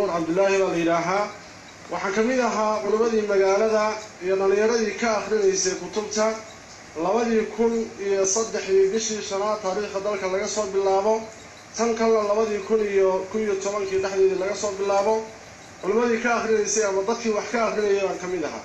cabdulaahi baa la yidhaahaa waxaan ka mid ahaa culimmadii magaalada iyo dhallinyaradii ka akhrinaysay kutubta labadii kun iyo saddexdii bishii shanaad taariikhda dalka laga soo bilaabo tan kalena labadii kun iyo kun iyo tobankii dhexdeedii laga soo bilaabo culimmadii ka akhrinaysay ama dadkii wax ka akhrinayay baan ka mid ahaa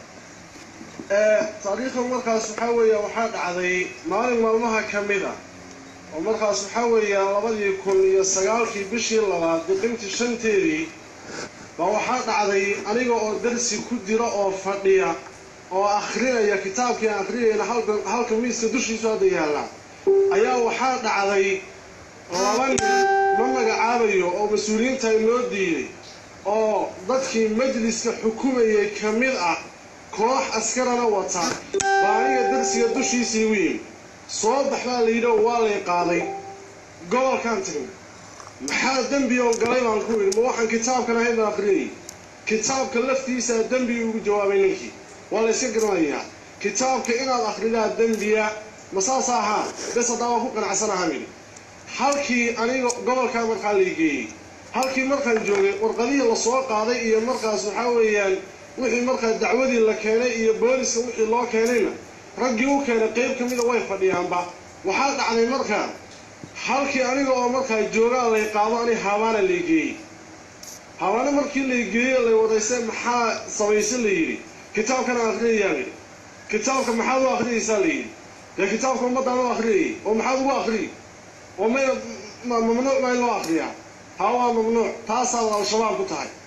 taariikhda markaas waxaa weeya waxaa dhacday maalin maalmaha ka mid a oo markaas waxaa weeyaan labadii kun iyo sagaalkii bishii labaad biqintii shanteedii baa waxaa dhacday aniga oo darsi ku jira oo fadhiya oo akhrinaya kitaabkii aan akhriyayna halka miiska dushiisu hadda yaallaa ayaa waxaa dhacday laba nin ma magacaabayo oo mas-uuliyiinta inoo diiday oo dadkii majliska xukumayay ka mid ah koox askarana wata baa aniga darsiga dushiisii u yimi soo bax baa la yidhi oo waa lay qaaday gobolkaan tagna maxaa dembi oo galay baan ku idhi ma waxaan kitaabkan ahayn baan akhriyayay kitaabka laftiisaa dembi ugu jawaabay ninkii waa la yska garanayaa kitaabka inaad akhridaa dembiya ma saas ahaa bes haddaa waa ku qanacsanaha midhi halkii aniga gobolkaa markaa lay geeyey halkii markaan joogay warqadihii lasoo qaaday iyo markaas waxaa weeyaan wixii markaa dacwadii la keenay iyo booliska wixii loo keenayna raggii u keenay qayb ka mida way fadhiyaanba waxaa dhacday markaa halkii aniga oo markaa joogaa lay qaado ani habaana lay geeyey habaana markii lay geeyey lay wadaystay maxaa samayse la yidhi kitaabkan aan akhriyayaa layidhi kitaabka maxaad u akhriyaysaa la yidhi dee kitaabka ummaddaan u akhriyayay oo maxaad ugu akhriyay oo may mamnuuc baa in loo akhriyaa haa waa mamnuuc taasaad al-shabaab ku tahay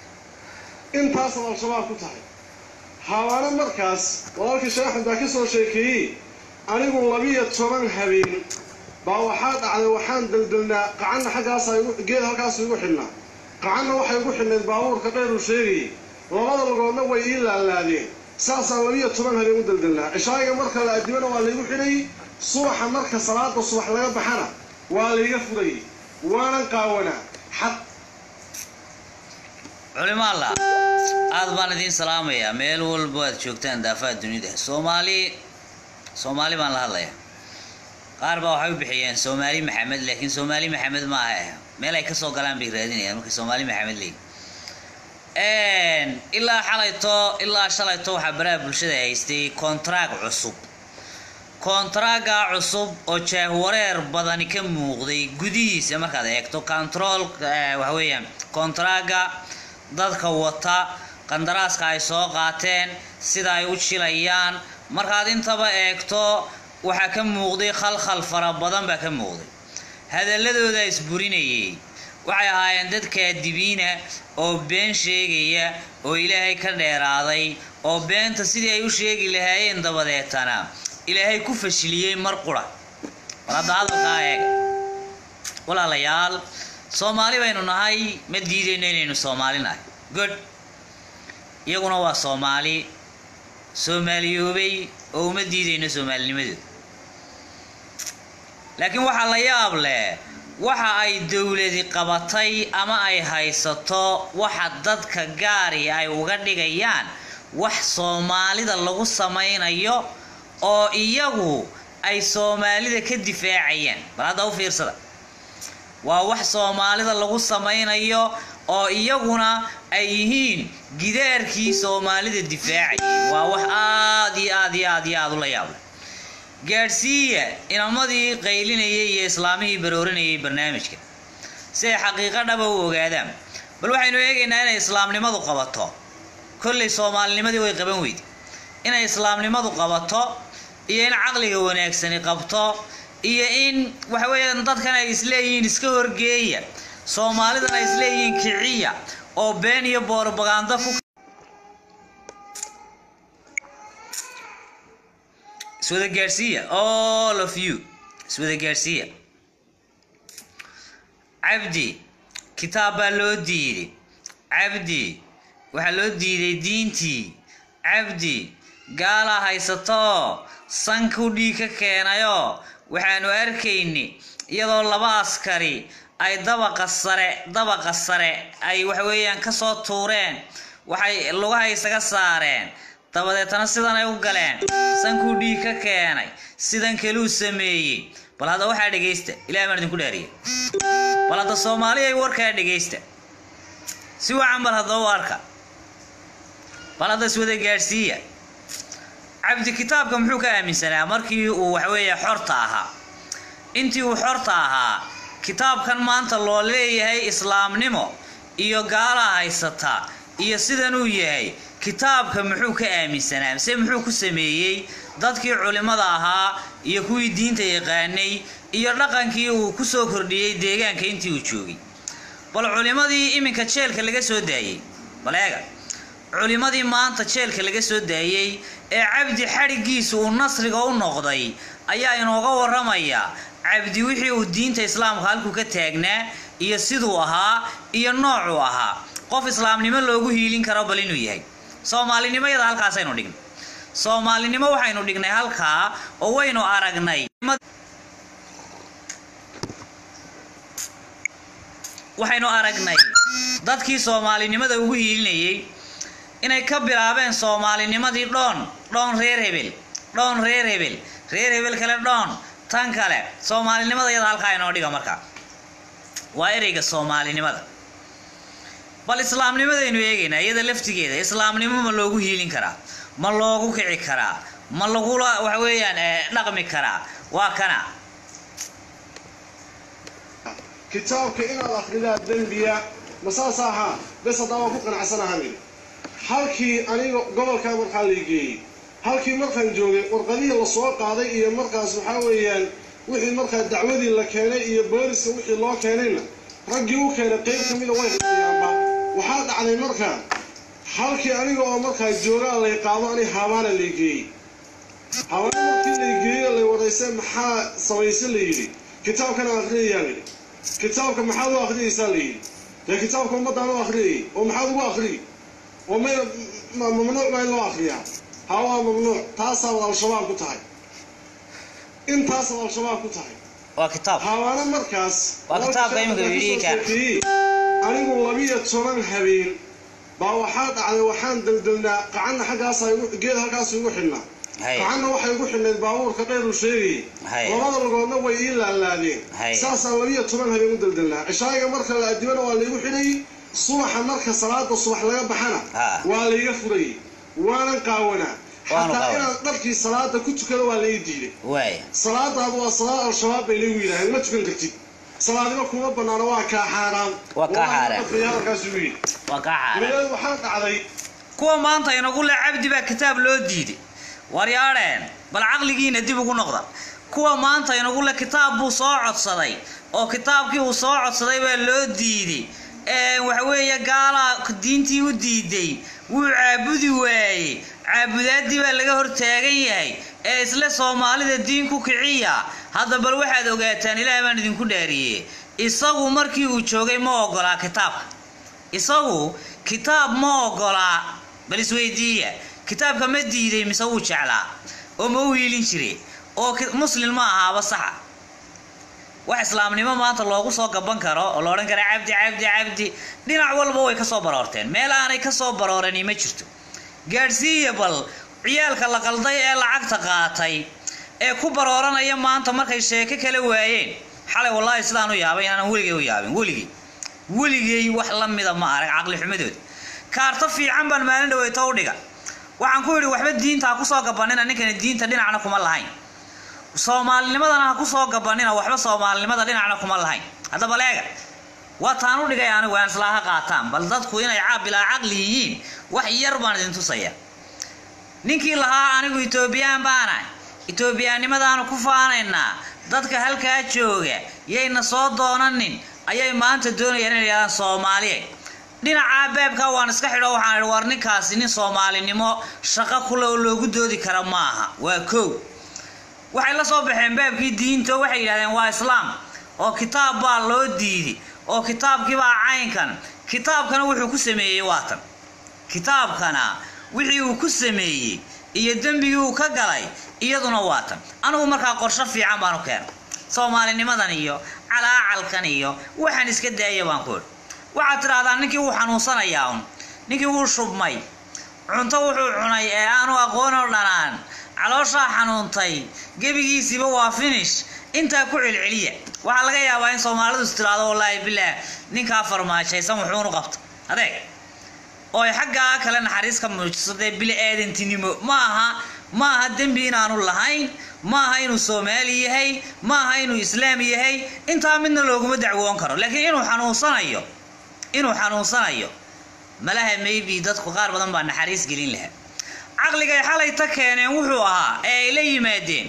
intaasaad al-shabaab ku tahay habaana markaas walaalkii sheekh axmed baa ka soo sheekeeyey anigu labiyo toban habeen baa waxaa dhacday waxaan deldelnaa qacanna xaggaasa geed halkaasu igu xidhnaa qacanna waxay igu xidhnayd baabuurka dheer uu sheegayay labada lugoodna way ii laalaadeen saasaan labiyo toban habeen u deldelnaa cishaayiga marka la adimana waa laygu xidhayay subaxa marka salaada subax laga baxana waa layga furayay waanan qaawanaa xad culimaalla aada baan idiin salaamayaa meel walba aad joogtaan daafaha dunida soomaali soomaali baan la hadlayaa qaar baa waxay u bixiyeen soomaali maxamed laakiin soomaali maxamed ma aha meel ay kasoo galaan bay raadinayaan markay soomaali maxamed leeyi ilaa xalayto ilaa shalayto waxaa baraha bulshada haystay kontraag cusub kontraaga cusub oo jaahwareer badani ka muuqday gudihiisa markaad eegto control waxa weeyaan kontraaga dadka wata qandaraaska ay soo qaateen sida ay u jilayaan markaad intaba eegto waxaa ka muuqday khalkhal fara badan baa ka muuqday hadaladooda isburinayay waxay ahaayeen dad kaadibiina oo been sheegaya oo ilaahay ka dheeraaday oo beenta sidii ay u sheegi lahaayeen dabadeetana ilaahay ku fashiliyey mar qura war hadda hadalkaa eega walaalayaal soomaali baynu nahay ma diidayno inaynu soomaali nahay good iyaguna waa soomaali soomaaliyoobay oo uma diidayno soomaalinimadooda laakiin waxaa la yaab leh waxa ay dowladi qabatay ama ay haysato waxa dadka gaari ay uga dhigayaan wax soomaalida lagu samaynayo oo iyagu ay soomaalida ka difaacayaan bal hadda u fiirsada waa wax soomaalida lagu samaynayo oo iyaguna ay yihiin gidaarkii soomaalida difaacayay waa wax aada iyo aad iyo aad iyo aada u la yaable gaadhsiiya inamadii qaylinayay iyo islaamihii baroorinayay barnaamijka si ay xaqiiqo dhaba u ogaadaan bal waxaynu eegaynaa inay islaamnimadu qabato kollay soomaalinimadii way qaban weyday inay islaamnimadu qabato iyo in caqliga wanaagsani qabto iyo in waxa weeyaan dadkan ay isleeyihiin iska horgeeya soomaalidan ay isleeyihiin kiciya oo been iyo boorobagando ku iswada gaadhsiiya all of you iswada gaadhsiiya cabdi kitaab baa loo diiday cabdi waxaa loo diiday diintii cabdi gaalaa haysato sanku dhiig ka keenayoo waxaanu arkayni iyadoo laba askari ay dabaqa sare dabaqa sare ay waxweeyaan kasoo tuureen waxay lugaha isaga saareen dabadeetana sidan ay u galeen sankuu dhiig ka keenay sidan kaluu sameeyey bal hadda waxaa dhegaysta ilahay baan idinku dhaariya bal hadda soomaali ay warkaa dhegaysta si wacan bal haddaba u arka bal hadda iswada gaadhsiiya cabdi kitaabka muxuu ka aaminsanaa markii uu waxweeye xorta ahaa intii uu xorta ahaa kitaabkan maanta loo leeyahay islaamnimo iyo gaalaa haysata iyo sidanuu yahay kitaabka muxuu ka aaminsanaa mise muxuu ku sameeyey dadkii culimmada ahaa iyo kuwii diinta yaqaanay iyo dhaqankii uu ku soo kordhiyey deegaanka intii uu joogay bal culimmadii iminka jeelka laga soo daayey bal eega culimmadii maanta jeelka laga soo daayey ee cabdi xadhiggiisu uu nasriga u noqday ayaa inooga warramaya cabdi wixii uu diinta islaamka halkuu ka taagnaa iyo siduu ahaa iyo noocuu ahaa qof islaamnimo loogu hiilin karo bal inuu yahay soomaalinimada halkaasaynu dhignay soomaalinimo waxaynu dhignay halkaa oo waynu aragnay waxaynu aragnay dadkii soomaalinimada ugu hiilinayay inay ka bilaabeen soomaalinimadii dhoon dhoon reer hebel dhoon reer hebel reer hebel kale dhoon tan kale soomaalinimada iyada halkaa inoo dhiga markaa waa ereyga soomaalinimada bal islaamnimadaynu eegaynaa iyada laftigeeda islaamnimo ma loogu hiilin karaa ma loogu kici karaa ma lagula waxa weeyaan dhaqmi karaa waa kana kitaabka inaad akhridaa dembiya ma saas ahaa bes haddaa waan ku qanacsanahanin halkii aniga gobolkaa markaa la geeyey halkii markaan joogay warqadihii lasoo qaaday iyo markaas waxaa weeyaan wixii markaa dacwadii la keenay iyo booliska wixii loo keenayna raggii u keenay qayb ka mida way qayaanba waxaa dhacday markaa halkii aniga oo markaa joogaa lay qaado ani haabaana lay geeyey habaana markii lay geeyey lay wadayse maxaa samayse la yidhi kitaabkana akhriyayaa layidhi kitaabka maxaad u akhriyaysaa la yidhi dee kitaabka ummaddaan u akhriyayay oo maxaad ugu akhriyay oo mayna mamnuuc baa in loo akriyaa ha waa mamnuuc taasaabad al-shabaab ku tahay intaasaad al-shabaab ku tahay waa kitaab habaana markaas Waa kitaabka imika yidhi kaan. anigu labiyo toban habeen baa waxaa dhacday waxaan daldalnaa qacanna xaggaasa geed halkaas igu xidhnaa hay gacanna waxay igu xidhnayd baabuurka qeyr uu sheegayay hay labada lugoodna way ii laalaadeen Hay. saasaan labiyo toban habeen u daldalnaa cishaayiga marka la adibana waa laygu xidhayay subaxa marka salaada subax laga baxana Ha. waa layga furayay waanan qaawanaa Waanu xataa qaawanaa. inaan dharkii salaada ku tukado waa lai diiday waay salaadaadu waa salaad al-shabaab bay laygu yidhaaheen ma tukan kartid salaadima kuma banaano waa kaa xaaraan Waa kaa xaaraan. halkaas ugu yidhi waa kaa xaaran dabadeed waxaa dhacday kuwa maanta inagu le cabdi baa kitaab loo diiday waryaadheen bal caqligiina dib ugu noqda kuwa maanta inagu le kitaab buu soo codsaday oo kitaabkii uu soo codsaday baa loo diiday ee waxaweeye gaalaa diintii u diiday wuu caabudi waayey caabudaadii baa laga hortaagan yahay ee isle soomaalida diin ku kiciya hadda bal waxaad ogaataan ilaahay baan idinku dhaariyey isagu markii uu joogay ma ogolaa kitaabka isagu kitaab ma ogolaa bal isweydiiya kitaabka ma diiday mise wuu jeclaa oo ma u hiilin jire oo ki- muslim ma ahaaba saxa wax islaamnimo maanta loogu soo gaban karo oo la odhan kara cabdi cabdi cabdi dhinac walba way ka soo baroorteen meel aanay ka soo baroorani ma jirto gaadhsiiya bal ciyaalka la qalday ee lacagta qaatay ee ku barooranaya maanta markay sheeko kala waayeen xalay wallaahi sidaan u yaabay inaanan weligay u yaabin weligay weligay wax la mida ma arag caqli xumadooda kaarto fiican baan maalin dhaweyto u dhiga waxaan ku yidhi waxba diinta ha kusoo gabanina ninkani diinta dhinacna kuma lahayn soomaalinimadana ha kusoo gabanina waxba soomaalinimada dhinacna kuma lahayn haddaba leega waa taan u dhigay anigu aan islaaha qaataan bal dadku inay ca- bilaa caqli yihiin wax yar baan idin tusaya ninkii lahaa anigu etoobiyaan baanahay etoobiyaannimadaanu ku faanaynaa dadka halkaa jooga yayna soo doonanin ayay maanta doonayaan inay yidhahdaan soomaaliya dhinaca beebka waan iska xidho waxaan idhi war ninkaasi nin soomaalinimo shaqo kule oo loogu doodi kara maaha waa kow waxay la soo baxeen baabkii diinta waxay yidhahdeen waa islaam oo kitaab baa loo diiday oo kitaabkii baa caynkan kitaabkana wuxuu ku sameeyey waatan kitaabkana wixii uu ku sameeyey iyo dembigii uu ka galay iyaduna waatan anigu markaa qorsho fiican baan u keenay soomaalinimadan iyo calaacalkan iyo waxaan iska daaya baan ku idhi waxaad tidhahdaa ninkii wuu xanuunsanayaa un ninkii wuu shubmay cunto wuxuu cunay ee aanu aqoon oo dhanaan calooshaa xanuuntay gebigiisiiba waa finish intaa ku celceliya waxaa laga yaabaa in soomaalidu is tiraahdo wallaahi bilaah ninkaa farmaajaysan wuxuunu qabta adeeg oo ay xaggaa kale naxariis ka muujiso dee bili aadantinimo ma aha ma aha dembi inaanu lahayn ma aha inuu soomaali yahay ma aha inuu islaam yahay intaa midna looguma dacwoon karo laakiin inuu xanuunsanayo inuu xanuunsanayo malaha maybe dadku qaar badan baa naxariis gelin lahaa caqligay xalay ta keeneen wuxuu ahaa ee ay la yimaadeen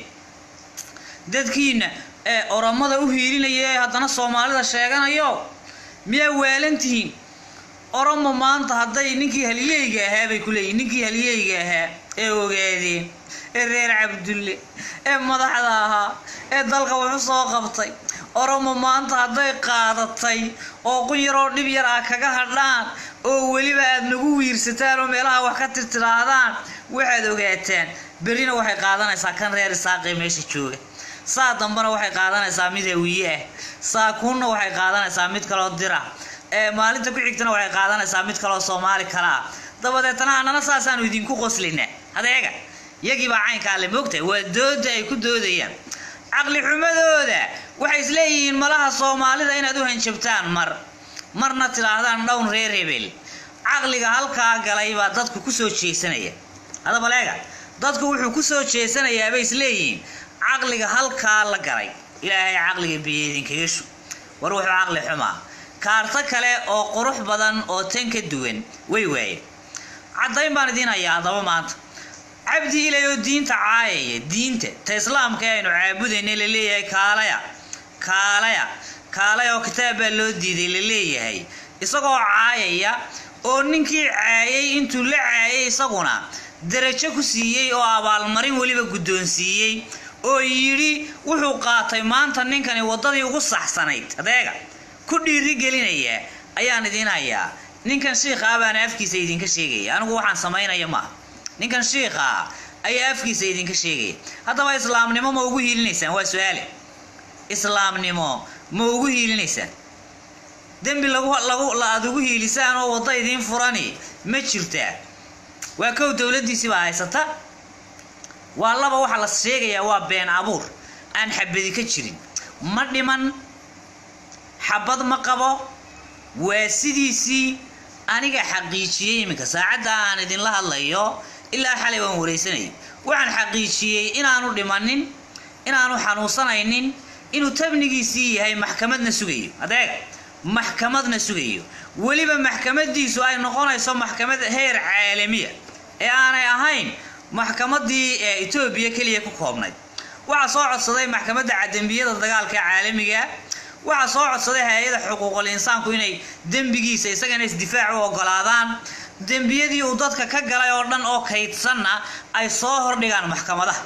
dadkiina ee oromada u hiilinaya ee haddana soomaalida sheeganayo miyaa waalantihiin oromo maanta hadday ninkii haliyeyga ahaa bay ku leeyihin ninkii haliyeyga ahaa ee ogaadeen ee reer cabdulle ee madaxda ahaa ee dalka wax u soo qabtay oromo maanta hadday qaadatay oo qun yaroo dhib yar ah kaga hadhaan oo weliba aad nagu wiirsataan oo meelaha wax ka tirtiraahdaan waxaad ogaataan berrina waxay qaadanaysaa kan reer isaaqee meesha jooga saa dambena waxay qaadanaysaa mid hawiye ah saakuunna waxay qaadanaysaa mid kaloo dira ee maalinta ku xigtana waxay qaadanaysaa mid kaloo soomaali kale ah dabadeetana annana saasaanu idinku qoslinaa adeega yagii baa caynkaa le moogtahay waa dooda ay ku doodayaan caqli xumadooda waxay isleeyihiin malaha soomaalida inaad u hanjabtaan mar marna tidhaahdaan dhown reer hebel caqliga halkaa galay baa dadku kusoo jeesanaya hadaba leega dadku wuxuu kusoo jeesanayaabay isleeyihiin caqliga halkaa la galay ilaahay caqliga biyeedinkaga shu war wuxuu caqli xumaa kaarto kale oo qurux badan oo tan ka duwan way waayeen caddayn baan idiin hayaa haddaba maanta cabdi ilay oo diinta caayaya diinta ta islaamka ee aynu caabudayna la leeyahay kaalaya kaalaya kaalaya oo kitaab baa loo diiday la leeyahay isagoo caayaya oo ninkii caayay intuu la caayay isaguna darajo ku siiyey oo abaalmarin weliba guddoonsiiyey oo yidhi wuxuu qaatay maanta ninkani waddadii ugu saxsanayd adeega ku dhiiri gelinaya ayaan idiin hayaa ninkan shiikha ah baana afkiisa idinka sheegaya anigu waxaan samaynaya maaha ninkan shiikha ah ayaa afkiisa idinka sheegaya haddaba islaamnimo ma ugu hiilinaysaan waa su-aale islaamnimo ma ugu hiilinaysaan dembi lagu lagu aad ugu hiilisaan oo waddo idiin furani ma jirtaa waa kow dowladdiisii baa haysata waa laba waxaa la sheegayaa waa been abuur aan xabadi ka jirin ma dhiman xabad ma qabo waa sidiisii aniga xaqiijiyey iminka saacadda aan idinla hadlayo ilaa xalay waan wareysanayay waxaan xaqiijiyey inaanu dhimanin inaanu xanuunsanaynin inuu tabnigiisii yahay maxkamadna sugayo adeeg maxkamadna sugayo weliba maxkamadiisu ay noqonayso maxkamad heer caalamiya ee aanay ahayn maxkamadii ee etoobiya keliya ku koobnayd waxaa soo codsaday maxkamadda cadambiyada dagaalka caalamiga waxaa soo codsaday hay-ada xuquuqul insaanku inay dembigiisa isagana isdifaac u ogolaadaan dembiyadii uu dadka ka galay oo dhan oo kaydsanna ay soo hordhigaan maxkamadaha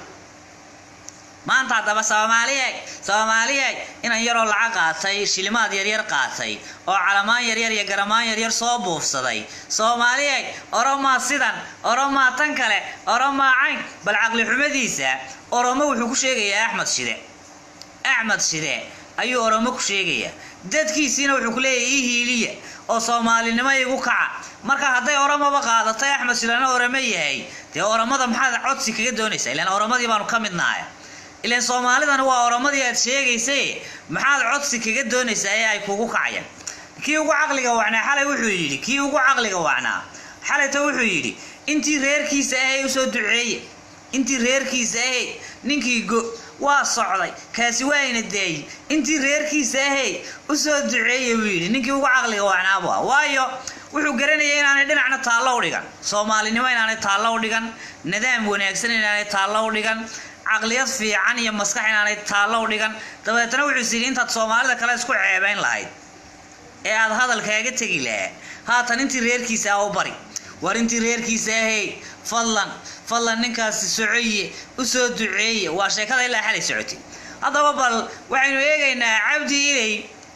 maanta haddaba soomaaliyeeg soomaaliyeeg inan yaroo lacag qaatay shilimaad yaryar qaatay oo calamaan yaryar iyo garamaan yaryar soo buufsaday soomaaliyeeg oromaa sidan oromaa tan kale oromaa cayn bal caqli xumadiisa oromo wuxuu ku sheegayaa axmed shide axmed shide ayuu oromo ku sheegayaa dadkiisiina wuxuu ku leeyahay ii hiiliya oo soomaalinimo igu kaca marka hadday oromoba qaadatay axmed shidena oromo yahay dee oromada maxaad codsi kaga doonaysaa ilaan oromadii baanu ka midnahay ilaan soomaalidana waa oromadii aad sheegaysay maxaad codsi kaga doonaysaa ee ay kugu kacayaan kii ugu caqliga wacnaa xalay wuxuu yidhi kii ugu caqliga wacnaa xalayta wuxuu yidhi intii reerkiisa ahay usoo duceeye intii reerkiisa ahay ninkii go waa socday kaasi waa ina daayey intii reerkiisa ahay usoo duceeye buu yidhi ninkii ugu caqliga wacnaabu ah waayo wuxuu garanayay inaanay dhinacna taallo u dhigan soomaalinimo inaanay taallo u dhigan nidaam wanaagsan inaanay taallo u dhigan caqliyad fiican iyo maskax inaanay taallo u dhigan dabeetana wuxuu is yidhi intaad soomaalida kale isku ceebayn lahayd ee aad hadalkaaga tegi lahaa haatan intii reerkiisa ah u bari war intii reerkiisa ahay fadlan fadlan ninkaasi socoye usoo duceeye waa sheekada ilaa xalay socotay haddaba bal waxaynu eegaynaa cabdi ilay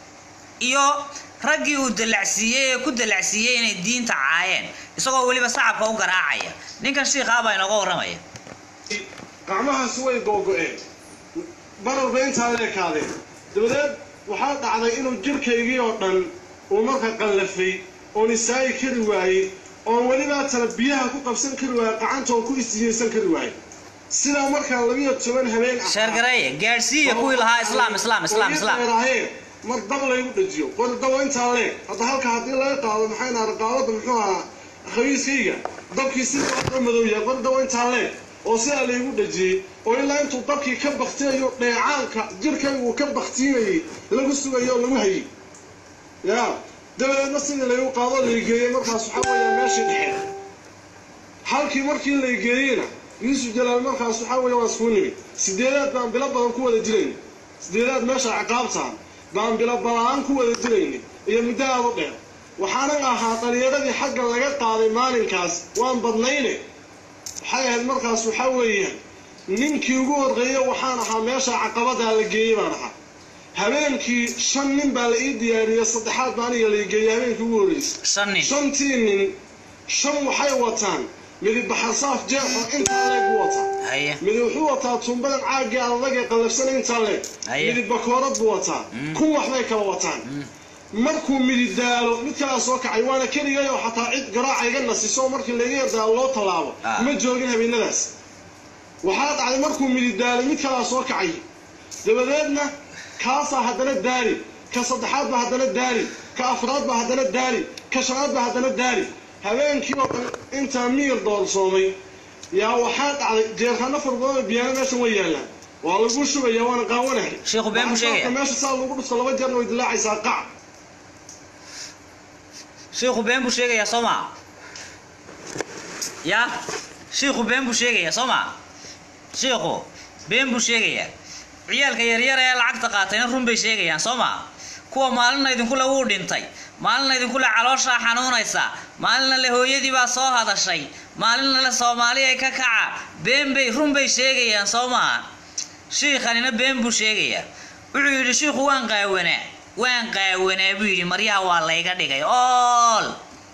iyo raggii uu dalacsiiyey ee ku dalacsiiyey inay diinta caayeen isagoo weliba sacabka u garaacaya ninkan shiikhaa baa inooga warramaya gacmahaasi way googo-een bararba intaa leekaadeen dabadeed waxaa dhacday inuu jirkaygii oo dhan uu marka qallafay oon isaagi kari waayey oon welibaa tala biyaha ku qabsan kari waayey qacantoon ku istijaysan kari waayey sidaa markaa labiyo toban habeen ah sheergareeye gaadhsiiya kuwii lahaa islaam islaam islaam islaam ahaayeen mar dab laygu dhajiyo qori dabo intaa leeg hadda halka haddii laga qaado maxay naha raqaabada muxuu ahaa khabiiskayga dabkii sidaa loo madow yahay qori dabo intaa leeg oo sidaa laygu dhajiyey oo ilaa intuu dabkii ka baktiyayo dheecaanka jirkaygu uu ka baktiinayay lagu sugayo oo lagu hayay ya dabadeedna sidii laygu qaado laygeeyey markaas waxaa weeya meeshii dhexe halkii markii laygeeyeyna yuusuf jalaal markaas waxaa weeye waa iskuu nimid sideedaad baan bilo badan ku wada jirayna sideedaad meesha ciqaabtaan baan bilo balaan ku wada jirayna iyo muddo aad u dheer waxaanan ahaa dhallinyaradii xagga laga qaaday maalinkaas waan badnayne waxay ahayd markaas waxaa weeyaan ninkii ugu horreeye waxaan ahaa meesha caqabadaa la geeyey baan ahaa habeenkii shan nin baa la ii diyaariyey saddexaad baa aniga la geeyey habeenkii ugu horreysay shan nin shantii nin shan waxay wataan midib baxarsaaf jeexo intaa leeg buu wataa haye midi wuxuu wataa tuumbadan caagii adag ee qallafsana intaa leeg Haye. midib bakoorad buu wataa kun waxbay kala wataan markuu midi daalo mid kalaa soo kacay waana keligay oo xataa cid garaaca iga nasiso markii laga yardaalo loo tallaabo Ah. ma joogin habeenadaas waxaa dhacday markuu midi daalo mid kalaa soo kacay dabadeedna kaasaa haddana daali ka saddexaad baa haddana daali ka afraad baa haddana daali ka shanaad baa haddana daali habeenkii oo dhan intaa miyir doorsoomay yaa waxaa dhacday jeerkano far badan oo biyaano meeshan way yaallaan waa lagu shubaya waana qaawanahay Sheekhu been buu sheegaya. meesha saa lagu dhufto laba jeerna way dilaacaysaa qac shiikhu been buu sheegayaa soo maa ya shiikhu been buu sheegayaa soo maa shiikhu been buu sheegayaa ciyaalka yaryar ee lacagta qaatayna run bay sheegayaan soo maa kuwa maalina idinkule wuu dhintay maalina idinkule calooshaa xanuunaysa maalina le hooyadii baa soo hadashay maalina le soomaali ay ka kaca been bay run bay sheegayaan soo maa shiikhanina been buu sheegayaa wuxuu yidhi shiikhu waan qaawanaa waan qaawanaa buu yidhi maryaha waa layga dhigay ool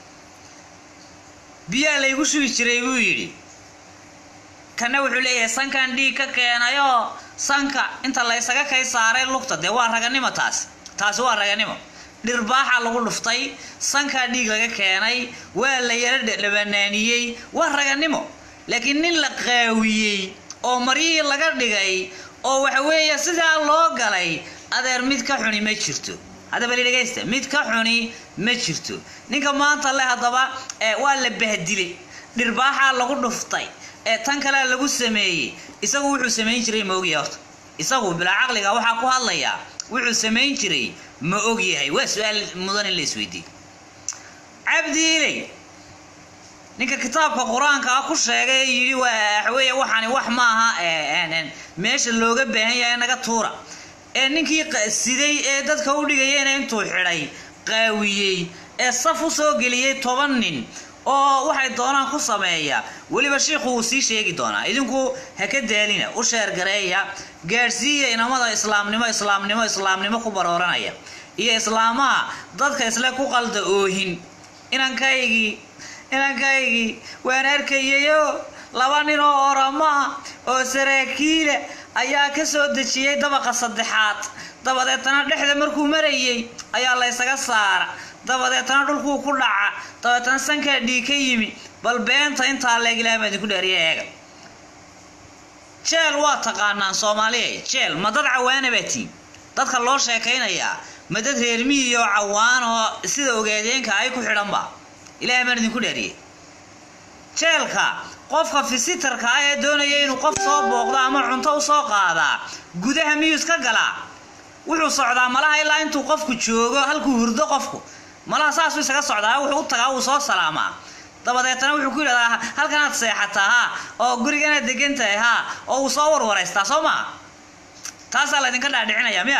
biyaa laygu shubi jiray buu yidhi kana wuxuu leeyahay sankan dhiig ka keenayoo sanka inta laysaga kay saaray lugta dee waa raganimo taasi taasi waa raganimo dhirbaaxa lagu dhuftay sankaa dhiig laga keenay waa la yara dhabanaaniyey waa raganimo laakiin nin la qaawiyey oo maryihii laga dhigay oo waxa weeye sidaa loo galay adeer mid ka xuni ma jirto haddaba li dhegaysta mid ka xuni ma jirto ninka maanta le haddaba ee waa la bahdilay dhirbaaxaa lagu dhuftay ee tan kalea lagu sameeyey isagu wuxuu samayn jiray ma ogyahay horta isagu bilaa caqliga waxaa ku hadlayaa wuxuu samayn jiray ma ogyahay waa su-aal mudan in la isweydiiye cabdi ilay ninka kitaabka qur-aanka ah ku sheegay ee yidhi waa waxweeye waxani wax maaha ee, een, een, meesha looga baahan yahay naga tuura ee ninkii qa- siday ee dadka u dhigayena intuu xidhay qaawiyey ee saf u soo geliyey toban nin oo waxay doonaan ku sameeya weliba shiikhu wuu sii sheegi doonaa idinku ha ka daalina u sheergareeya gaadhsiiya inamada islaamnimo islaamnimo islaamnimo ku barooranaya iyo islaamaha dadka isle ku qalda oohin inankaygii inankaygii waan arkayayo laba nin oo oramo ah oo saraakiila ayaa ka soo dejiyey dabaqa saddexaad dabadeetana dhexda markuu marayey ayaa laysaga saara dabadeetana dhulkuu ku dhaca dabeetana sankaa dhiig ka yimi bal beenta intaa leeg ilaah baa idinku dheeriya eega jeel waa taqaanaan soomaaliya jeel ma dad cawaana baa tiin dadka loo sheekaynayaa ma dad reer miyi oo cawaan oo sida ogaadeenka ay ku xidhanba ilaah baan idinku dheeriyey jeelka qofka fisitarka ah ee doonaya inuu qof soo booqdo ama cunto u soo qaadaa gudaha miyuu iska galaa wuxuu socdaa malaha ilaa intuu qofku joogo halkuu hurdo qofku malaha saasuu isaga socdaa wuxuu u tagaa wuu soo salaamaa dabadeetana wuxuu ku yidhahdaa halkanaad seexataa ha oo guriganaad degan tahay ha oo uu soo warwareystaa soo maa taasaa laydinka dhaadhicinaya miya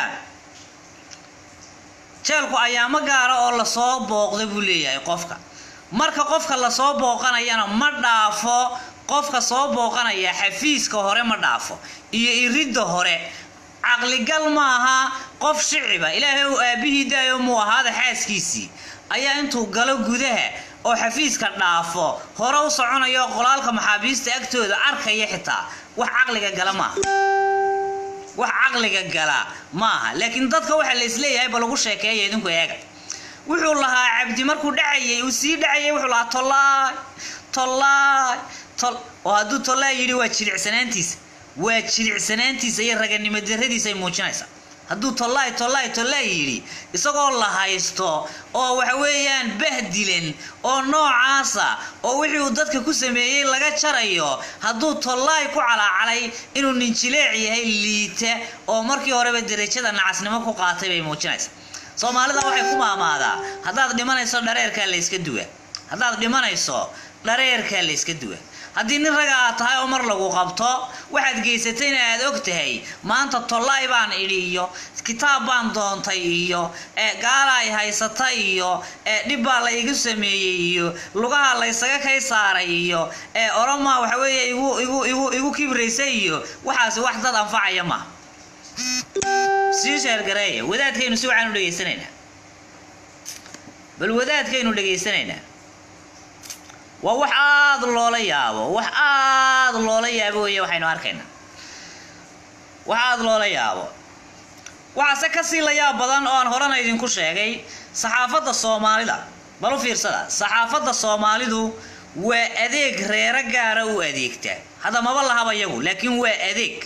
jeelku ayaamo gaara oo lasoo booqda buu leeyahay qofka marka qofka lasoo booqanayana ma dhaafo qofka soo booqanaya xafiiska hore ma dhaafo iyo iridda hore caqligal maaha qof shiciba ilaahay uu aabihii daayo muu ahaada xaaskiisii ayaa intuu galo gudaha oo xafiiska dhaafo hore u soconayo qolaalka maxaabiista agtooda arkaya xitaa wax caqliga gala maaha wax caqliga gala maaha laakiin dadka waxaa la isleeyahay ba lagu sheekeeya idinku eega wuxuu lahaa cabdi markuu dhacayay uu sii dhacayay wuxuu lahaa tollaay tollaay tol oo hadduu tollaay yidhi waa jilicsanaantiisa waa jilicsanaantiisa iyo raganimo daradiisa ay muujinaysaa hadduu tollaay tollaay tollaay yidhi isagoo la haysto oo waxa weeyaan bahdilan oo noocaasa oo wixii uu dadka ku sameeyey laga jarayo hadduu tollaay ku calaacalay inuu ninjileec yahay liita oo markii horeba derajada nacasnimo ku qaatay bay muujinaysa soomaalida waxay ku maamaadaa haddaad dhimanayso dhareerkaa layska duwa haddaad dhimanayso dhareerkaa layska duwa haddii nin raga aad tahay oo mar lagu qabto waxaad geysatayna aad og tahay maanta tollaay baan idhi iyo kitaab baan doontay iyo gaala ay haysata iyo dhib baa la igu sameeyey iyo lugaha laysaga kay saaray iyo oroma waxa weeye igu igu igu igu kibraysay iyo waxaasi wax dad anfacaya maaha sii sheergareeya wadaadkaynu si waxaan u dhegaysanaynaa bal wadaadkaynu dhegaysanaynaa waa wax aada loola yaabo wax aada loola yaabo weeye waxaynu arkaynaa wax aada loola yaabo waxaase kasii la yaab badan oo aan horena idinku sheegay saxaafadda soomaalida bal u fiirsada saxaafadda soomaalidu waa adeeg reero gaara u adeegta hadda maba lahaba yagu laakiin waa adeeg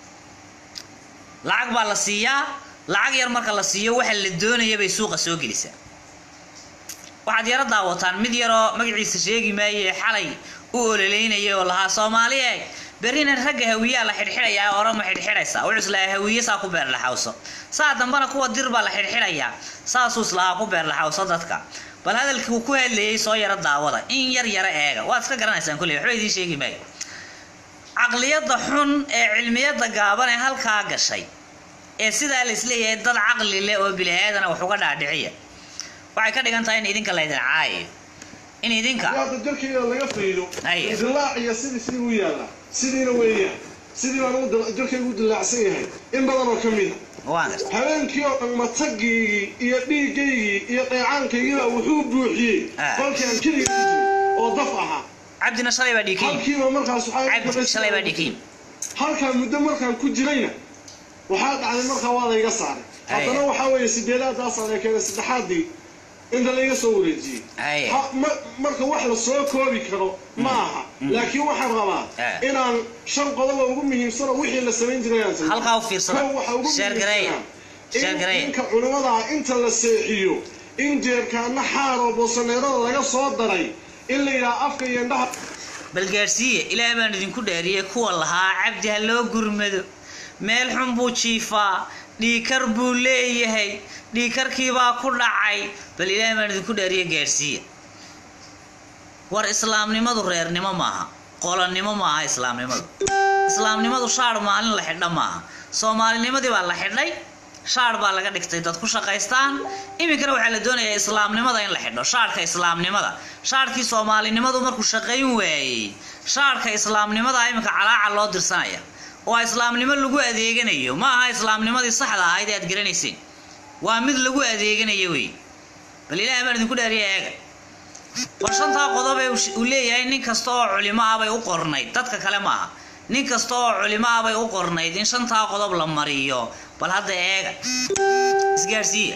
lacag baa la siiyaa lacag yar marka la siiyo waxa la doonaya bay suuqa soo gelisaa waxaad yaro daawataan mid yaroo magaciisa sheegi maaye xalay u ololeynaya oo lahaa soomaaliye berrina ragga hawiyaa la xidhxidhayaa orama xidhxidhaysa wuxuu islahaa hawiye saa ku beerlaxawso saa dambana kuwa dir baa la xidhxidhayaa saasuu islahaa ku beerlaxawso dadka bal hadalkii uu ku hadlayay soo yaro daawada in yar yaro eega waad iska garanaysaan kulley waxba idiin sheegi maayo caqliyadda xun ee cilmiyadda gaaban ee halkaa gashay ee sidaa la isleeyahay dad caqli leh oo biliaadana wax uga dhaadhiciya waxay ka dhigan tahay in idinka laydin caayayo in idinka hadda jirkayga laga faydo Aye. dilaaciya sidii sidii u yaallaa sidiina weeyaan sidii baan u dil- jirkaygu u dilaacsan yahay in badan oo ka mida waan garta habeenkii oo dhan matagiygii iyo dhiigaygii iyo dheecaankaygiiba wuxuu buuxiyey Ah. kolkii aan keliga ku jiray oo daf ahaa cabdina shalay baa dhiikiin halkiiba markaas waxaa cabdi shalay baa dhiikiin halkaa muddo markaan ku jirayna waxaa dhacday markaa waa layga saaray Aye. haddana waxaa weeye sideedaadaasaan la keenay saddexaadii inta layga soo wareejiyey Aye. Ha- ma- marka wax la soo koobi karo ma aha laakiin waxaan rabaa Eh. inaan shan qodoba ugu muhiimsanoo wixii la samayn jiray aan sameeyo. Halkaa u fiirsada. Kow waxaa ugu Sheer gareeya. muhiimsanaa Sheer in gareeya. ninka culimmada ah inta la seexiyo in jeerkaana xaar oo boosaneerada laga soo daray in la yidhaha afka iyo indhaha bal gaadhsiiye ilaah baan idinku dhaariyey kuwa lahaa cabdi ha loo gurmado meel xun buu jiifaa dhiikar buu leeyahay dhiikarkiibaa ku dhacay bal ilaah baan idinku dhaariye gaadhsiiye war islaamnimadu reernimo maaha qolonnimo maaha islaamnimadu islaamnimadu shaadh maalin la xidha maaha soomaalinimadii baa la xidhay shaadh baa laga dhigtay dad ku shaqaystaan iminkana waxaa la doonayaa islaamnimada in la xidho shaadhka islaamnimada shaadhkii soomaalinimadu markuu shaqayn waayey shaadhka islaamnimada iminka calaaca loo dirsanaya oo islaamnimo lagu adeeganayo ma aha islaamnimadii saxda ahayd ee aad garanayseen waa mid lagu adeeganayo wey bal ilaahay baan idinku dhaariya eega war shantaa qodob ee uu sh- uu leeyahay nin kasta oo culimo ah bay u qornayd dadka kale maaha nin kasta oo culimo ah bay u qornayd in shantaa qodob la mariyo bal hadda eega isgaadhsiiya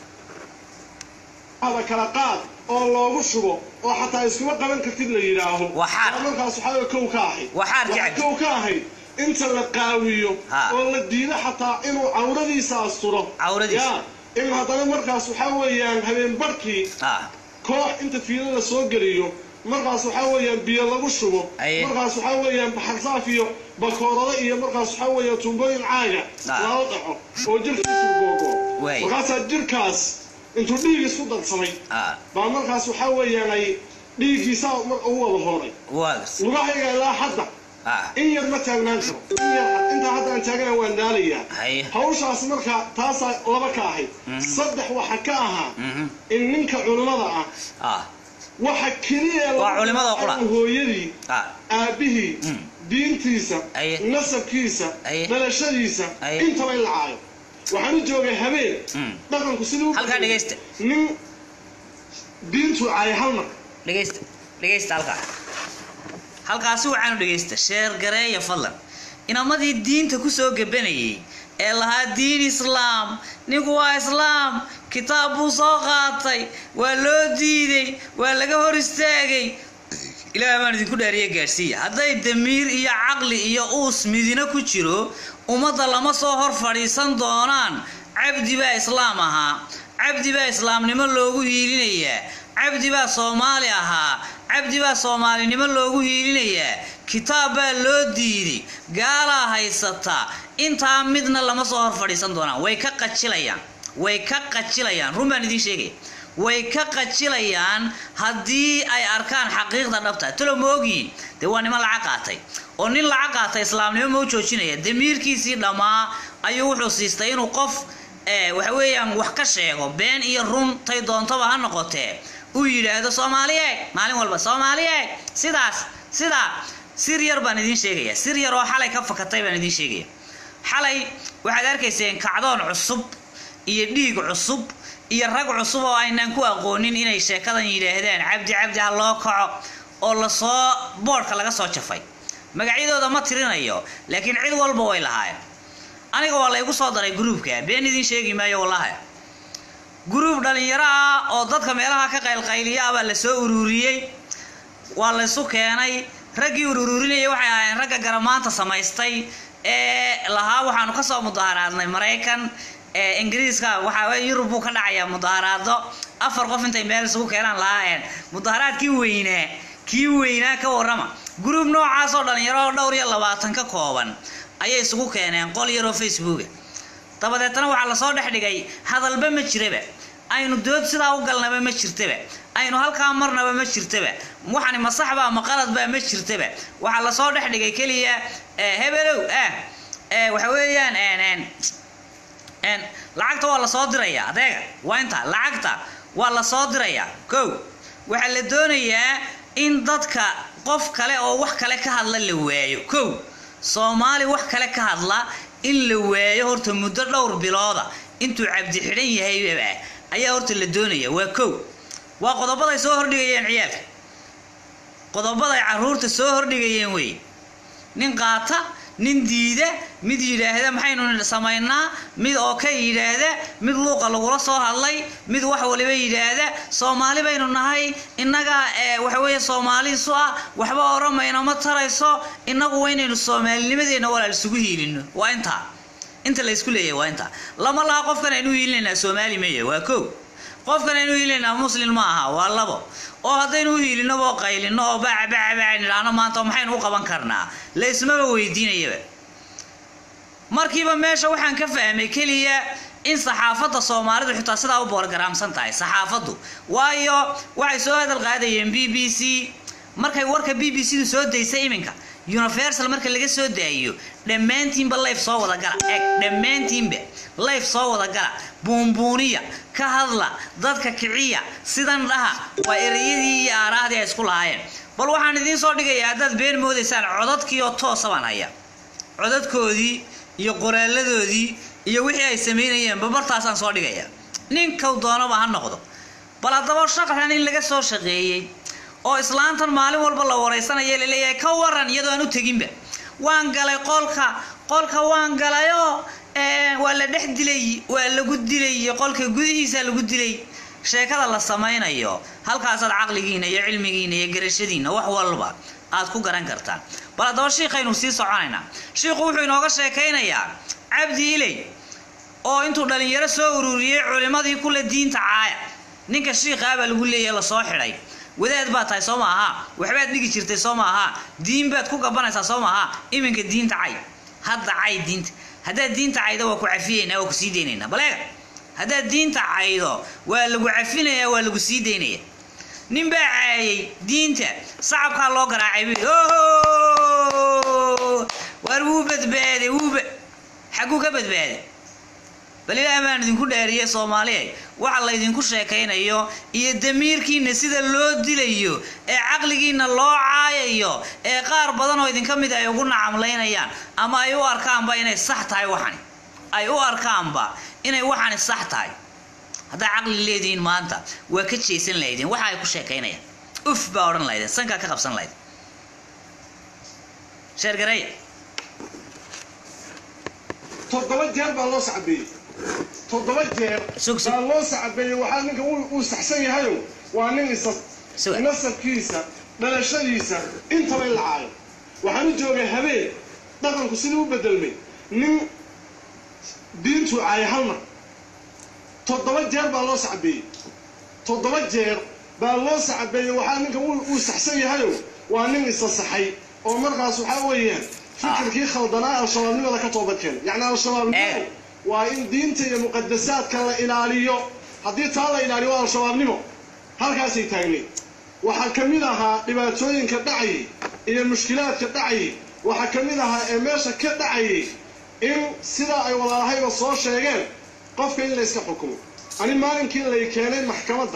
hada kala qaad oo loogu shubo oo xataa iskuma qaban kartid la yidhaaho Waa xaar. markaas waxaa weeye kow ka ahayd Waa xaarkii Waxaa cabdi. kow ka ahayd inta la qaawiyo Ha. oo la diido xataa inuu cawradiisa asturo Cawradiisa. Ya, in haddana markaas waxaa weeyaan habeen barhkii ah koox inta fiilo la soo geliyo markaas waxaa weeyaan biyo lagu shubo Aye. markaas waxaa weeyaan baxarsaaf iyo bakoorado iyo markaas waxaa weeyaan tuumbooyin caaga Ah. lala dhaco oo jirkiisu googo Waay. markaasaa jirkaas intuu dhiig isku darsamay ah baa markaas waxaa weeyaan ay dhiiggiisaa mar ugu wada hooray waa gas lugahayga ilaa hadda ah in yar ma taagnaan karo in yar intaa hadda aan taagana waan daalayaa haye hawshaas marka taasaa laba ka ahayd saddex waxa ka ahaa mhm in ninka culimmada ah ah waxa keliya ee Waa lagu culimmada raacay qura. hooyadii ah aabbihii Mm. diintiisa Aye. nasabkiisa Aye. dhalashadiisa Aye. intaba in la caayo waxaan u joogay habeen Mm. dhaqanku siduu u Halkaa beddelay. dhegaysta. nin diintu caaya hal mar dhegaysta dhegaysta halkaa halkaasi waxaanu dhegaysta sheer gareeya fadlan inamadii diinta kusoo gabanayay ee lahaa diin islaam ninku waa islaam kitaab buu soo qaatay waa loo diiday waa laga hor istaagay ilaahay baan idinku dhaariye gaadhsiiya hadday damiir iyo caqli iyo uus midina ku jiro ummadda lama soo hor fadhiisan doonaan cabdi baa islaam ahaa cabdi baa islaamnimo loogu hiilinayaa cabdi baa soomaali ahaa cabdi baa soomaalinimo loogu hiilinayaa kitaab baa loo diiday gaalaa haysata intaa midna lama soo hor fadhiisan doonaan way ka qajilayaan way ka qajilayaan run baan idiin sheegaya way ka qajilayaan haddii ay arkaan xaqiiqda dhabta talo ma ogyihin dee waa niman lacag qaatay oo nin lacag qaatay islaamnimo ma u joojinaya damiirkiisii dhammaa ayuu wuxuu siistay inuu qof waxa weeyaan wax ka sheego been iyo run tay doontaba ha noqotee uu yidhaahdo soomaaliyeeg maalin walba soomaaliyeeg sidaas sidaa sir yar baan idiin sheegaya sir yar oo xalay ka fakatay baan idiin sheegaya xalay waxaad arkayseen kacdoon cusub iyo dhiig cusub iyo rag cusub oo aynaan ku aqoonin inay sheekadan yidhaahdaan cabdi cabdi ha loo kaco oo lasoo boodhka laga soo jafay magacyadooda ma tirinayo laakiin cid walba way lahaayeen aniga waa laygu soo daray gruubka been idiin sheegi maayo wallahi gruub dhalinyaro ah oo dadka meelaha ka qaylqayliya ah baa lasoo ururiyey waa laysu keenay raggii ururinayay waxay ahaayeen ragga garamaanta samaystay ee lahaa waxaanu kasoo mudaharaadnay maraykan ingiriiska waxaa yurub buu ka dhacayaa mudaharaado afar qof intay meel isugu keenaan lahaayeen mudaharaadkii weynaa kii weynaa ka warrama gruub noocaas oo dhalinyaro oo dhowr iyo labaatan ka kooban ayay isugu keeneen qol yaroo facebooka dabadeetna waxaa lasoo dhex dhigay hadalba ma jiraba aynu dood sidaa u galnaba ma jirtaba aynu halkaa marnaba ma jirtaba waxani ma saxbaa ma qaladbaa ma jirtaba waxaa lasoo dhex dhigay keliya hebelow ah waxa weeyaan lacagta waa lasoo dirayaa adeega waa inta lacagta waa lasoo dirayaa kow waxaa la doonayaa in dadka qof kale oo wax kale ka hadla la waayo kow soomaali wax kale ka hadla in la waayo horta muddo dhowr bilooda intuu cabdi xidhan yahaybaba ayaa horta la doonaya waa kow waa qodobaday soo hordhigayeen ciyaalka qodobaday caruurta soo hordhigayeen wey nin qaata nin diida mid yidhaahda maxaynu samaynaa mid oo ka yidhaahda mid luuqa lagula soo hadlay mid wax waliba yidhaahda soomaali baynu nahay innaga waxa weeye soomaaliisu ah waxba oramayno ma tarayso innagu waa inaynu soomaalinimadeenna walaal isugu hiilino waa intaa inta la isku leeyahay waa intaa lama laha qofkan aynu hiilinaynaa soomaali maya waa kow qofkan aynu hiilinaynaa muslim ma aha waa labo oo haddaynu u hiilino oo qaylino oo baca baca baca nidhaahno maanta maxaynu u qaban karnaa la ismaba weydiinayaba markiiba meesha waxaan ka fahmay keliya in saxaafadda soomaalidu xitaa sidaa u boorgaraamsan tahay saxaafaddu waayo waxay soo hadal qaadayeen b b c markay warka b b c du soo daysay iminka universal marka laga soo daayiyo dhammaantiinba life soo wada gala eg dhammaantiinba life soo wada gala buunbuuniya ka hadla dadka kiciya sidan dhaha waa ereyadii iyo aaraahdii ay isku lahaayeen bal waxaan idiin soo dhigayaa haddaad been moodaysaan codadkii oo toosa baan haya codadkoodii iyo qoraaladoodii iyo wixii ay samaynayeen babartaasaan soo dhigaya ninkow doonaba ha noqdo bal haddaba shaqran in laga soo shaqeeyey oo islaantan maalin walba la waraysanaya laleeyahay ka waran iyadoo aan u teginba waan galay qolka qolka waan galayoo waa la dhex dilay waa lagu dilay qolka gudihiisa lagu dilay sheekada la samaynayo halkaasaad caqligiina iyo cilmigiina iyo garashadiina wax walba aad ku garan kartaan bal haddaba shiikhaynu sii soconaynaa shiikhu wuxuu inooga sheekaynayaa cabdi iley oo intuu dhalinyaro soo ururiyey culimmadii kule diinta caaya ninka shiikhaa baa lagu leeyahay lasoo xidhay wadaad baad tahay soo ma aha waxbaad dhigi jirtay soo ma aha diin baad ku gabanaysaa soo ma aha iminka diinta cay hadda cay diinta haddaad diinta caydo waa ku cafiyeynaa waa ku sii deynaynaa baleega haddaad diinta caydo waa lagu cafinayaa waa lagu sii daynaya nin baa caayay diinta sacabkaa loo garaacay bu waar wuu badbaaday wuuba xagguu ka badbaaday bal ilaah baan idinku dhaariyey soomaaliya waxa laydinku sheekaynayo iyo damiirkiina sida loo dilayo ee caqligiina loo caayayo ee qaar badan oo idinka mid ay ugu nacamlaynayaan ama ay u arkaanba inay sax tahay waxani ay u arkaanba inay waxani sax tahay haddaa caqli leedihiin maanta waa ka jeesan lahaydeen waxa ay ku sheekaynayaan uf baa odhan lahaydeen sankaa ka qabsan lahayd sheergareeya toddoba jeer baa loo sacbeeyey toddoba jeer Sug, sug. baa loo sacbeeyey waxaa ninka uu uu saxsan yahayo waa nin isa Suga. nasabkiisa dhalashadiisa intaba in la caayo waxaan u joogay habeen dhaqanku sidii u bedelmay nin diintuu caaya hal mar toddoba jeer baa loo sacbeeyey toddoba jeer baa loo sacbeeyey waxaa ninkan uu saxsan yahayo waa nin isasaxay oo markaas waxaa weeyaan fikirkii khaldanaa al-shabaabnimada ka toobadkeena yacni al-shabaabnimadu waa in diinta iyo muqadasaadka la ilaaliyo haddii taa la ilaaliyo waa al-shabaabnimo halkaasay taagneen waxaa ka mid ahaa dhibaatooyinka dhacayay iyo mushkilaadka dhacayay waxaa ka mid ahaa ee meesha ka dhacayay in sidaa ay walaalahayba soo sheegeen qofka in layska xukumo ani maalinkii lay keenay maxkamadda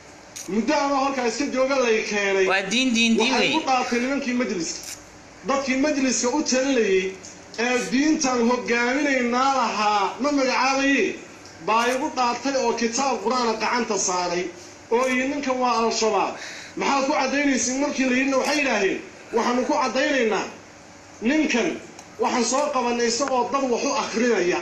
muddo ama halkaa iska jooga lay keenay waa diin diin diin waxay wey ku dhaatay nimankii majliska dadkii majliska u talinayay ee diintan hogaaminaynaa lahaa ma magacaabaye baa igu dhaartay oo kitaab qur-aana gacanta saaray oo iyi ninkan waa al-shabaab maxaad ku caddaynaysin markii la yidhina waxay yidhaaheen waxaanu ku caddaynaynaa ninkan waxaan soo qabannay isagoo dad wax u akrinaya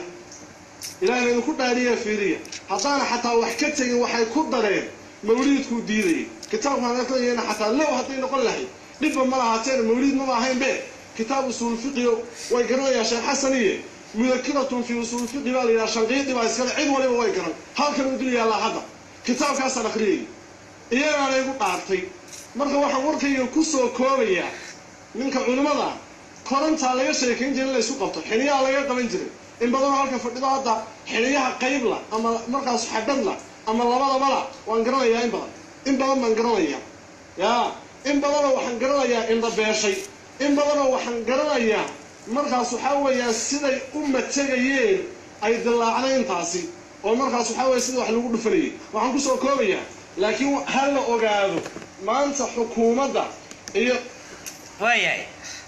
ilaahna idinku dhaariya fiiriya haddaana xataa wax ka tegin waxay ku dareen mawliidkuu diidayay kitaabkaan akrinayana xataa low hadday noqon lahayd dhibba ma lahaateen mawliid maba ahayn be kitaab usuul fiqiyo way garanayaan sheekh xasan iyo mudakiratun fi usuul fiqi baa la yidhaha shanqiidi baa iskale cid waliba way garan halkan uu dul yaallaa hadda kitaabkaasaan akhriyayay iyagaana igu dhaartay marka waxaan warkayga ku soo koobayaa ninka culimmada korantaa laga sheekayn jiray in laysu qabto xiniyaha laga qaban jiray in badanoo halka fadhido hadda xiniyaha qaybla ama markaas xadhadla ama labadabala waan garanayaa in badan in badan baan garanayaa yaa in badanoo waxaan garanayaa indhabeeshay in badanoo waxaan garanayaa markaas waxaa weeyaan siday u mategayeen ay dillaacday intaasi oo markaas waxaa weeye sida wax lagu dhufanayay waxaan kusoo koobayaa laakiin ha la ogaado maanta xukuumadda iyo waayahay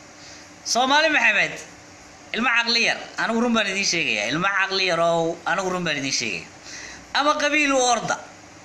soomaali maxamed ilmo caqli yar anigu run baan idiin sheegaya ilmo caqli yar oo anigu run baan idiin sheegaya ama qabiil u orda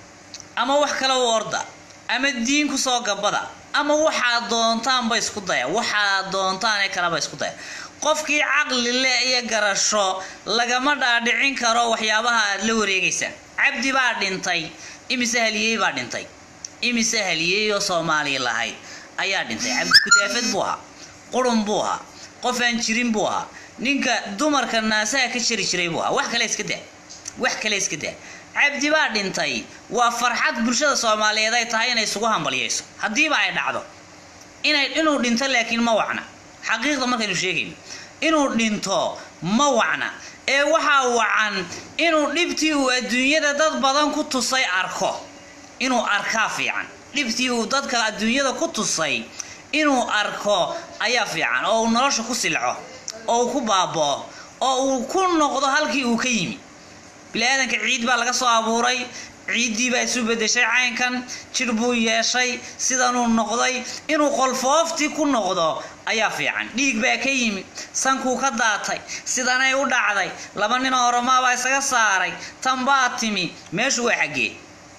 ama wax kale u orda ama diin kusoo gabada ama waxaad doontaanba isku daya waxaad doontaan ee kaleba isku daya qofkii caqli leh iyo garasho lagama dhaadhicin karo waxyaabaha aad la wareegaysaan cabdi baa dhintay imise haliyey baa dhintay imise haliyey oo soomaaliya lahayd ayaa dhintay cabdi kudaafad buu ahaa qurun buu ahaa qof aan jirin buu ahaa ninka dumarka naasaha ka jari jiray buu ahaa wax kale iska daa wax kale iska daa cabdi baa dhintay waa farxad bulshada soomaaliyeed ay tahay inay isugu hambalyayso haddiiba ay dhacdo inay inuu dhinto laakiin ma wacna xaqiiqda markaynu sheegayno inuu dhinto ma wacna ee waxaa wacan inuu dhibtii uu adduunyada dad badan ku tusay arko inuu arkaa fiican dhibtii uu dadka adduunyada ku tusay inuu arko ayaa fiican oo uu nolosha ku silco oo uu ku baaboo oo uu ku noqdo halkii uu ka yimi bini-aadanka ciid baa laga soo abuuray ciiddii baa isu bedeshay caynkan jir buu yeeshay sidanuu noqday inuu qolfooftii ku noqdo ayaa fiican dhiig baa ka yimi sankuu ka daatay sidanay u dhacday laba ninoo oromaabaa isaga saaray tan baa timi meeshu waa xaggee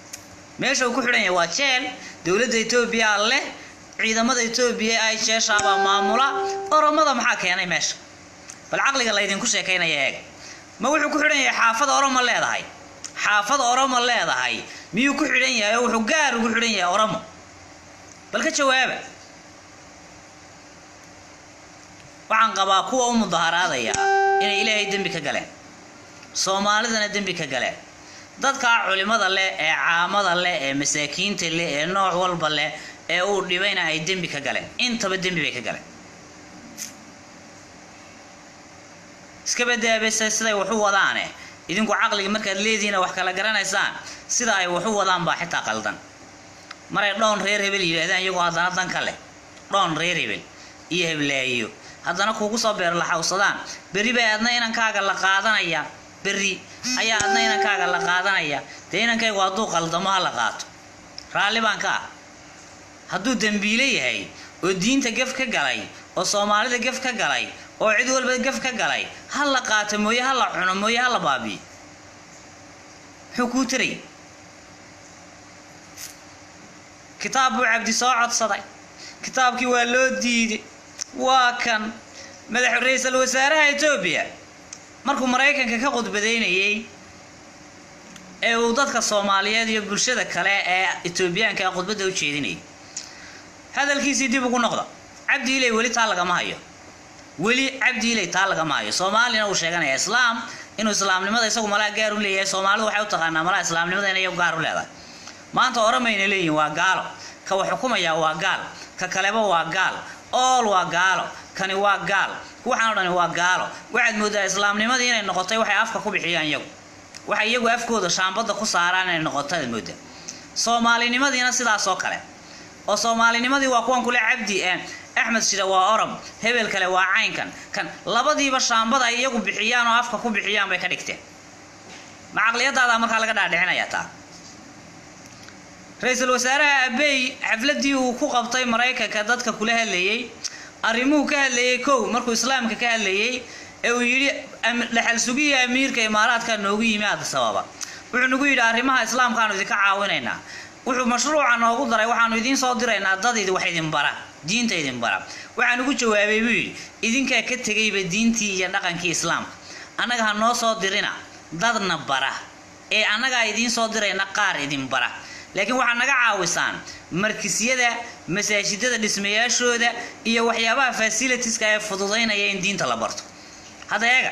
meesha uu ku xidhan yahay waa jeel dowladda etoobiya leh ciidamada etoobiya ay jeeshaabaa maamula oromada maxaa keenay meesha bal caqliga laydinku sheekaynaya eega ma wuxuu ku xidhan yahay xaafada oromo leedahay xaafada oromo leedahay miyuu ku xidhan yahay oo wuxuu gaar ugu xidhan yahay oromo bal ka jawaaba waxaan qabaa kuwa u mudaharaadaya inay ilaahay dembi ka galeen soomaalidana dembi ka galeen dadkaa culimada leh ee caamada leh ee masaakiinta leh ee nooc walba leh ee uu dhibayna ay dembi ka galeen intaba dembi bay ka galeen iska badaabase siday wax u wadaane idinku caqliga markaad leedihiina wax kala garanaysaan sida ay wax u wadaan baa xitaa qaldan maray dhoon reer hebel yidhaahdaan iyagoo haddana dan ka leh dhoon reer hebel iyo heblaayo haddana kuugu soo beerlaxawsadaan berri bay adna inankaaga la qaadanaya berri ayaa adna inankaaga la qaadanaya dee inankaygu hadduu qaldamo ha la qaato raalli baan ka ah hadduu dembiile yahay oo diinta gef ka galay oo soomaalida gef ka galay oo cid walba gef ka galay ha la qaato mooye ha la cuno mooye ha la baabiyo muxuu kuu taray kitaab buu cabdi soo codsaday kitaabkii waa loo diiday waa kan madax ra-iisul wasaaraha etoobiya markuu maraykanka ka khudbadaynayey ee uu dadka soomaaliyeed iyo bulshada kale ee etoobiyaanka khudbadda u jeedinayay hadalkiisii dib ugu noqda cabdi ilay weli taa lagama hayo weli cabdi ilay taa lagama hayo soomaalina uu sheeganaya islaam inuu islaamnimada isagu malaa gaar u leeyahay soomaalidu waxay u taqaanaa malaa islaamnimada inay gaar u leedahay maanta oramayna leeyihin waa gaalo ka wax xukumaya waa gaal ka kaleba waa gaal ool waa gaalo kani waa gaal waxaan o dhani waa gaalo waxaad moodaa islaamnimadii inay noqotay waxay afka ku bixiyaan iyagu waxay iyagu afkooda shaambadda ku saaraan inay noqoto aad moodaa soomaalinimadiina sidaas oo kale oo soomaalinimadii waa kuwan kule cabdi axmed shida waa orom hebel kale waa caynkan kan labadiiba shaambada ay iyagu bixiyaan oo afka ku bixiyaan bay ka dhigteen ma caqliyadaada markaa laga dhaadhicinayaa taa ra-iisul wasaaraha abey xafladii uu ku qabtay maraykanka dadka kula hadlayey arrimuhu ka hadlayey kow markuu islaamka ka hadlayey ee uu yidhi dhaxal sugihii amiirka imaaraadka noogu yimi adisababa wuxuu nagu yidhi arrimaha islaamkaanu idinka caawinaynaa wuxuu mashruuca noogu daray waxaanu idiin soo diraynaa dad wax idin bara diinta idin bara waxaan ugu jawaabay buu yidhi idinkaa ka tegayba diintii iyo dhaqankii islaamka annaga ha noo soo dirina dadna bara ee annagaa idiin soo dirayna qaar idin bara laakiin waxaad naga caawisaan markisyada masaajidada dhismayaashooda iyo waxyaabaha fasilitiska ee fududaynaya in diinta la barto hadda eega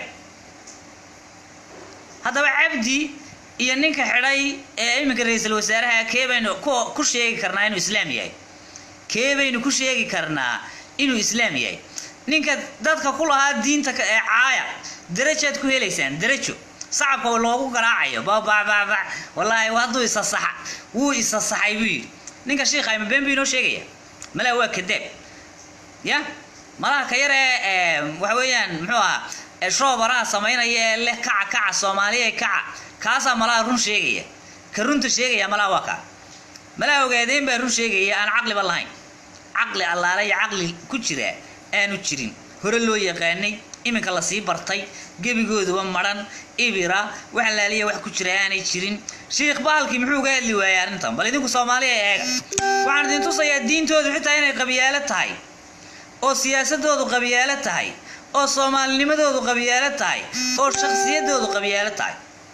haddaba cabdi iyo ninka xidhay ee iminka ra-iisul wasaaraha kee baynu ku sheegi karnaa inuu islaam yahay kee baynu ku sheegi karnaa inuu islaam yahay ninka dadka ku lahaa diinta ee caaya darajaad ku helaysaan darajo sacabka loogu garaacayo babababa wallaahi hadduu isa saxa wuu isa saxay buu yidhi ninka shiikha ima been buu inoo sheegaya malaa waa kadaab ya malaha ka yar ee waxa weeyaan muxuu ahaa shoobaraha samaynaya ee leh kaca kaca soomaaliya kaca kaasaa malaha run sheegaya ka runta sheegaya malaha waa kaa malaha ogaadeen baa run sheegaya aan caqliba lahayn caqli allaale iyo caqli ku jira aanu jirin hore loo yaqaanay iminka lasii bartay gebigooduba madhan ibira wax laaliya wax ku jira aanay jirin shiikh baalkii muxuu uga hadli waayay arrintan bal idinku soomaaliya eega waxaan idin tusayaa diintoodu xitaa inay qabyaalo tahay oo siyaasadoodu qabyaalo tahay oo soomaalinimadoodu qabyaalo tahay oo shakhsiyadoodu qabyaalo tahay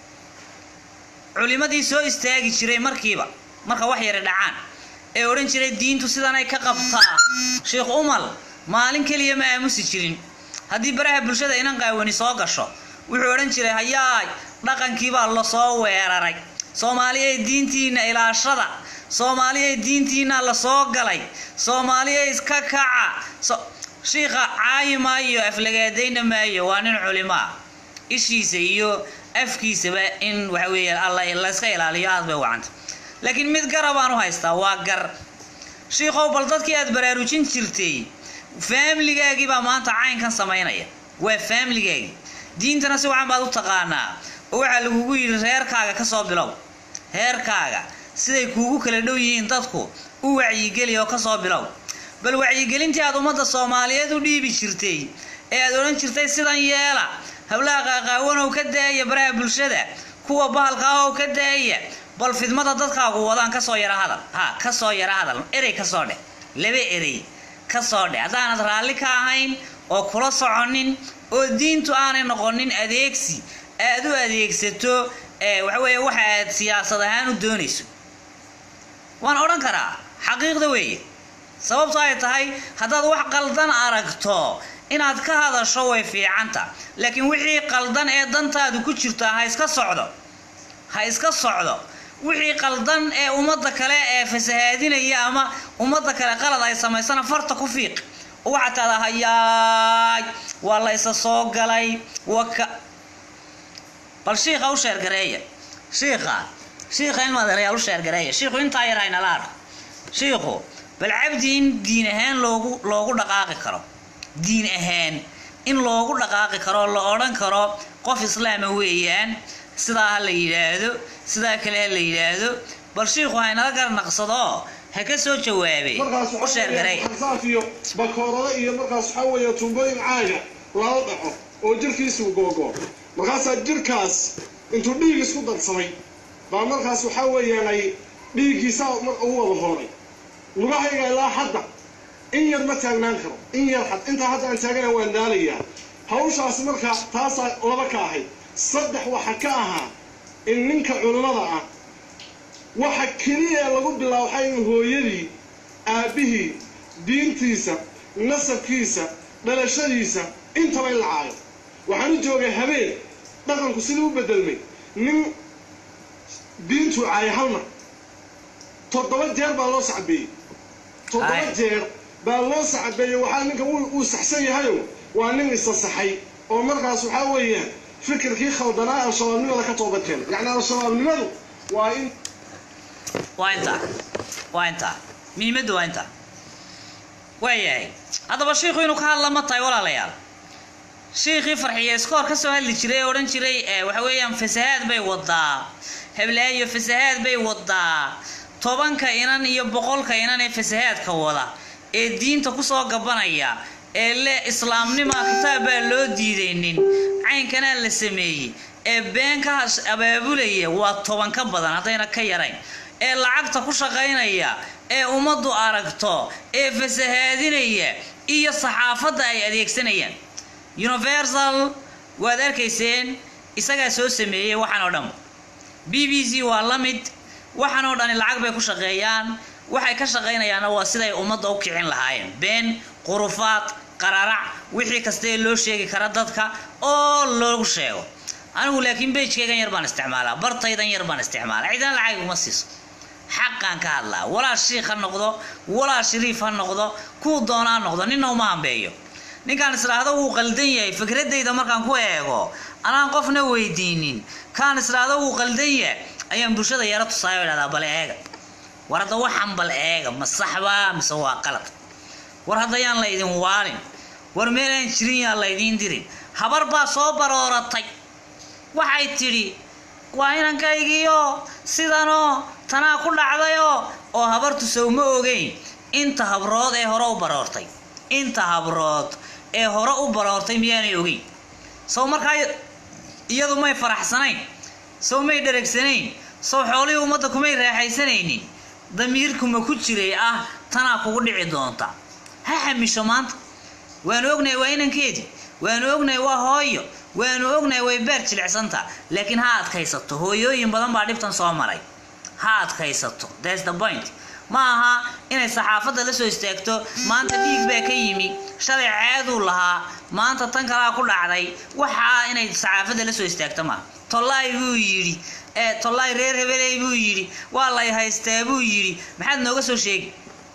culimadii soo istaagi jiray markiiba marka wax yara dhacaan ee odhan jiray diintu sidanay ka qabtaa sheikh umal maalin keliya ma aamusi jirin haddii baraha bulshada inan qaawani soo gasho wuxuu odhan jiray hayaay dhaqankiibaa lasoo weeraray soomaaliyay diintiina ilaashada soomaaliyay diintiina lasoo galay soomaaliyay iska kaca shiikha caayi maayo aflagaadayna maayo waa nin culimaa ishiisa iyo afkiisaba in waxa weeye alla layska ilaaliyo aad bay wacanta laakiin mid gara baan u haystaa waa gar shiikhow bal dadkii aad baraarujin jirtay faamiligaagii baa maanta caynkan samaynaya waa faamiligaagii diintana si wacan baad u taqaanaa oo waxaa lagugu yidhi reerkaaga ka soo bilow reerkaaga siday kuugu kala dhow yihiin dadku u wacyigeli oo kasoo bilow bal wacyigelintii aad ummadda soomaaliyeed u dhiibi jirtay ee aad odhan jirtay sidan yeela hablaha qaaqaawanow ka daaya baraha bulshada kuwa bahalka ahow ka daaya bal fidmada dadkaagu wadaan kasoo yara hadal ha kasoo yara hadal erey kasoo dheh laba erey kasoo dheh haddaanad raalli ka ahayn oo kula soconin oo diintu aanay noqonin adeegsi aad u adeegsato waxa weeye waxa aad siyaasad ahaan u doonayso waan odhan karaa xaqiiqda weeye sababto ay tahay haddaad wax qaldan aragto inaad ka hadasho way fiicanta laakiin wixii qaldan ee dantaadu ku jirta ha iska socdo ha iska socdo wixii qaldan ee ummadda kale ee fasahaadinaya ama ummadda kale qalad ay samaysana farta ku fiiq oo waxaad tahdaa hayaay waa la isa soo galay waka bal shiikha u sheergareeya shiikha shiikha in madeerayaal u sheergareeya shiikhu intaa yar haynala arko shiikhu bal cabdi in diin ahaan loogu loogu dhaqaaqi karo diin ahaan in loogu dhaqaaqi karo la odhan karo qof islaama weeyaan sidaa ha la yidhaahdo sidaa kale ha la yidhaahdo bal shiikhu haynala garnaqsado ha ka soo jawaabay markaas u sheergareey xasaaf iyo bakoorado iyo markaas waxaa weeye tumbooyin caaga lala dhaco oo jirkiisuu googoo markaasaa jirkaas intuu dhiig isku darsamay baa markaas waxaa weeyaan ay dhiiggiisa mar ugu wada hooray lugahayga ilaa hadda in yar ma taagnaan karo in yar had intaa hadda aan taagana waan daalayaa hawshaas marka taasaa laba ka ahayd saddex waxa ka ahaa in ninka culimmada ah waxa keliya lagu bilaabo waxaa in hooyadii aabbihii diintiisa nasabkiisa dhalashadiisa intaba in la caayo waxaan u joogay habeen dhaqanku sidii u bedelmay nin diintuu caayay hal mar toddoba jeer baa loo sacbeeyey toddoba Ay. jeer baa loo sacbeeyey waxaa ninka uu uu saxsan yahayo waa nin isa saxay oo markaas waxaa weeyaan fikirkii khaldanaa al-shabaabnimada ka toobad keenay yacni al-shabaabnimadu waa in waa intaa waa intaa muhiimaddu waa intaa waayahay haddaba shiikhu inuu ka hadla ma tahay walaalayaal shiikhii farxiye iskoor ka soo hadli jiray ee odhan jiray ee waxa weeyaan fasahaad bay wadaa heblaayo fasahaad bay wadaa tobanka inan iyo boqolka inan ee fasahaadka wada ee diinta kusoo gabanaya ee le islaamnima kitaab baa loo diidaynin caynkanaa la sameeyey ee been ka hash- abaabulaya waa toban ka badan haddayna ka yarayn ee lacagta ku shaqaynaya ee ummaddu aragto ee fasahaadinaya iyo saxaafadda ay adeegsanayaan universal waad arkayseen isagaa soo sameeyey waxaan oo dhan b b c waa la mid waxaan oo dhani lacag bay ku shaqeeyaan waxay ka shaqaynayaanna waa siday ummadda u kicin lahaayeen been qurufaad qararac wixii kasta ee loo sheegi kara dadka oo loogu sheego anigu laakiin bejkaygan yar baan isticmaalaa bartaydan yar baan isticmaalaa ciidan lacag uma siiso xaqaan ka hadlaa walaa shiikh ha noqdo walaa shariif ha noqdo kuu doona ha noqdo ninna uma hambeeyo ninkaan israahdo wuu qaldan yahay fikradayda markaan ku eego anaan qofna weydiinin kaan israahdo wuu qaldan yahay ayaan bulshada yaro tusaayo o idhahdaa bal eega war hadda waxan bal eega ma saxbaa mise waa qalad war hadda yaan la idin waalin war meelaan jirin yaan la idiin dirin habar baa soo barooratay waxay tidhi waa inankaygiio sidanoo tanaa ku dhacdayoo oo habartu sowma ogeyn inta habrood ee hore u baroortay inta habrood ee hore u baroortay miyaanay ogeyn sow markaa iyadu may faraxsanayn sow may dharagsanayn sow xoolihii ummadda kumay raaxaysanaynin damiirkuma ku jiray ah tanaa kugu dhici doonta ha xamisho maanta waanu ognahay waa inankeedii waanu ognahay waa hooyo waanu ognahay way beer jilicsanta laakiin ha adkaysato hooyooyin badan baa dhibtan soo maray ha adkaysato thats the point ma aha inay saxaafadda la soo istaagto maanta dhiig baa ka yimi shalay ceeduu lahaa maanta tan kalaa ku dhacday waxaa inay saxaafadda la soo istaagto maaha tollaay buu yidhi ee tollaay reer hebeley buu yidhi waa lay haystaa buu yidhi maxaad nooga soo sheegi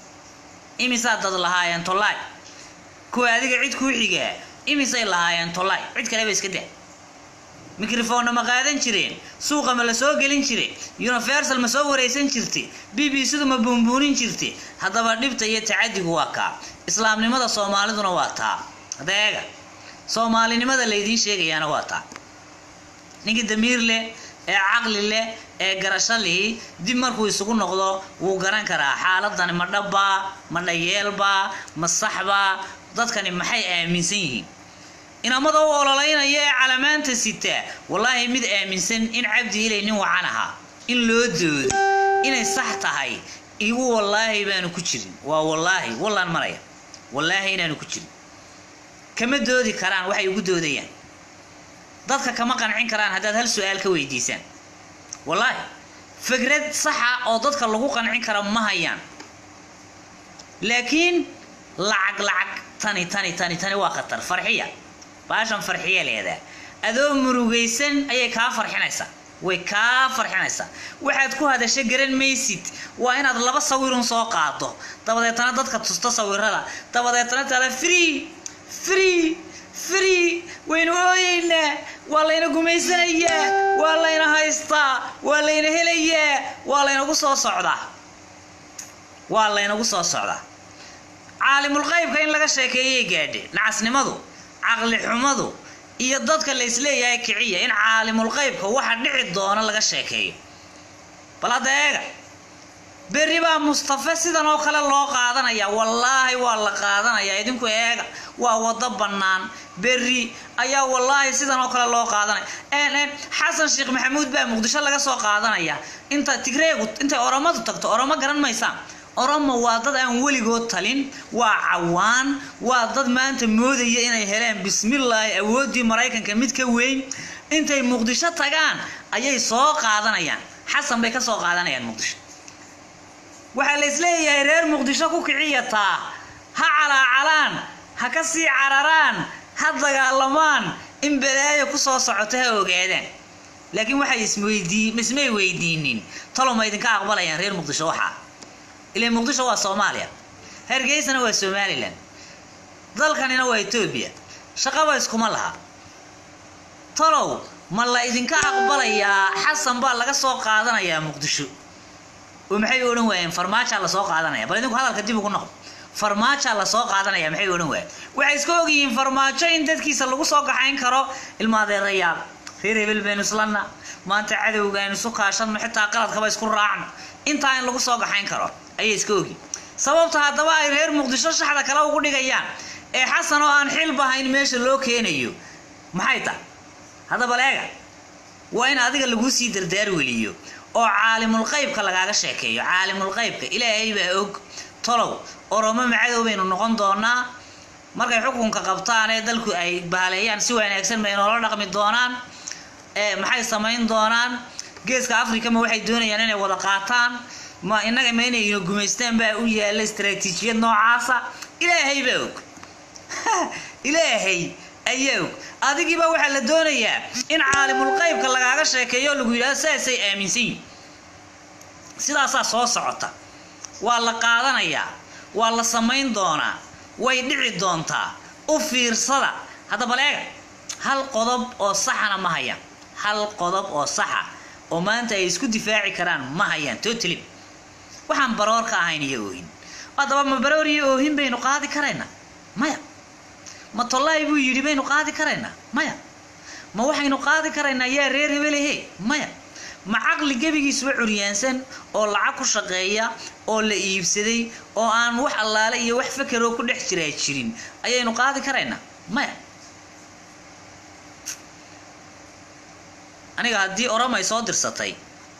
imisaa dad lahaayeen tollaay kuwa adiga cid kuu xigaa imisay lahaayeen tollaay cid kaleba iska daa mikrofonna ma qaadan jireen suuqa ma la soo gelin jire universal ma soo waraysan jirte b b c-du ma buunbuunin jirte haddaba dhibta iyo tacadigu waa kaa islaamnimada soomaaliduna waa taa adeega soomaalinimada laydiin sheegayaana waa taa ninkii damiir leh ee caqli leh ee garasho lihi dib markuu isugu noqdo wuu garan karaa xaaladani ma dhabbaa ma dhayeelbaa ma saxbaa dadkani maxay aaminsan yihiin inamada u ololaynaya ee calamaanta sita wallaahi mid aaminsan in cabdi ilay nin wacan ahaa in loo doodo inay sax tahay igu wallaahi baanu ku jirin waa wallaahi wallaan maraya wallaahi inaanu ku jirin kama doodi karaan waxay ugu doodayaan dadka kama qancin karaan haddaad hal su-aal ka weydiisaan wallaahi fikrad saxa oo dadka lagu qancin kara ma hayaan laakiin lacag lacag tani tani tani tani waa khatar farxiya baashan farxiya leedaa adoo murugaysan ayay kaa farxinaysaa way kaa farxinaysaa waxaad ku hadasho garan maysid waa inaad laba sawirun soo qaado dabadeetana dadka tusto sawirada dabadeetana taada free free free waynu ooyeynaa waa layna gumaysanayaa waa layna haystaa waa layna helayaa waa laynagu soo socdaa waa laynagu soo socdaa caalimulqaybka in laga sheekeeyay gaadhe nacasnimadu caqli xumadu iyo dadka la isleeyahay kiciya in caalimulqaybka waxa dhici doona laga sheekeeyo bal hadda eega berri baa mustafe sidan oo kale loo qaadanaya wallaahi waa la qaadanaya idinku eega waa wado bannaan berri ayaa wallaahi sidan oo kale loo qaadanaya xasan sheekh maxamuud baa muqdisho laga soo qaadanaya inta tigreegu intay oromadu tagto oromo garan maysaan oromo waa dad aan weligood talin waa cawaan waa dad maanta moodaya inay heleen bismillaahi awooddii maraykanka mid ka weyn intay muqdisho tagaan ayay soo qaadanayaan xasan bay ka soo qaadanayaan muqdisho waxaa la isleeyahay reer muqdisho ku kiciyataa ha calaacalaan ha ka sii cararaan ha dagaalamaan in balaayo ku soo socoto ha ogaadaan laakiin waxay isweydii ismay weydiinin talo ma idinka aqbalayaan reer muqdisho waxaa ilaa muqdisho waa soomaaliya hargeysana waa somalilan dalkanina waa etoobiya shaqaba iskuma laha talow ma la idinka aqbalayaa xasan baa laga soo qaadanayaa muqdisho oo maxay odhan waayeen farmaajaa lasoo qaadanaya bal idinku hadalka dib ugu noqo farmaajaa lasoo qaadanaya maxay odhan waayeen waxay iska ogyihiin farmaajo in dadkiisa lagu soo gaxayn karo ilma adeerayaal reer hebel baynu islanna maanta cadowga aynu isu kaashanno xitaa qaladkaba isku raacno intaa in lagu soo gaxayn karo ayay iska ogyihin sababta haddaba ay reer muqdisho shaxda kale ugu dhigayaan ee xasan oo aan xilbahayn meesha loo keenayo maxay tahay haddaba leega waa in adiga laguu sii dardaar weliyo oo caalimulqaybka lagaaga sheekeeyo caalimulqaybka ilaahay baa og tolow oromo macadow baynu noqon doonaa markay xukunka qabtaan ee dalku ay baaleeyaan si wanaagsan bay noola dhaqmi doonaan ee maxay samayn doonaan geeska africa ma waxay doonayaan inay wada qaataan ma innaga ma inayna gumaystaan baa u yaalla istaraatiijiyad noocaasa ilaahay baa og ilaahay ayaa og adigiiba waxaa la doonayaa in caalimulqaybka lagaaga sheekeeyo lagu yidhahdo saasay aaminsan yihin sidaasaa soo socota waa la qaadanayaa waa la samayn doonaa way dhici doontaa u fiirsada haddaba leega hal qodob oo saxana ma hayaan hal qodob oo saxa oo maanta ay isku difaaci karaan ma hayaan totally waxaan baroor ka ahayn iyo oohin haddaba ma baroor iyo oohin baynu qaadi karaynaa maya ma tollaay buu yidhi baynu qaadi karaynaa maya ma waxaynu qaadi karaynaa yaa reer hebelehe maya ma caqli gebigiisuba curyaansan oo lacag ku shaqeeya oo la iibsaday oo aan wax allaale iyo wax fakeroo ku dhex jiraa jirin ayaynu qaadi karaynaa maya aniga haddii oramay soo dirsatay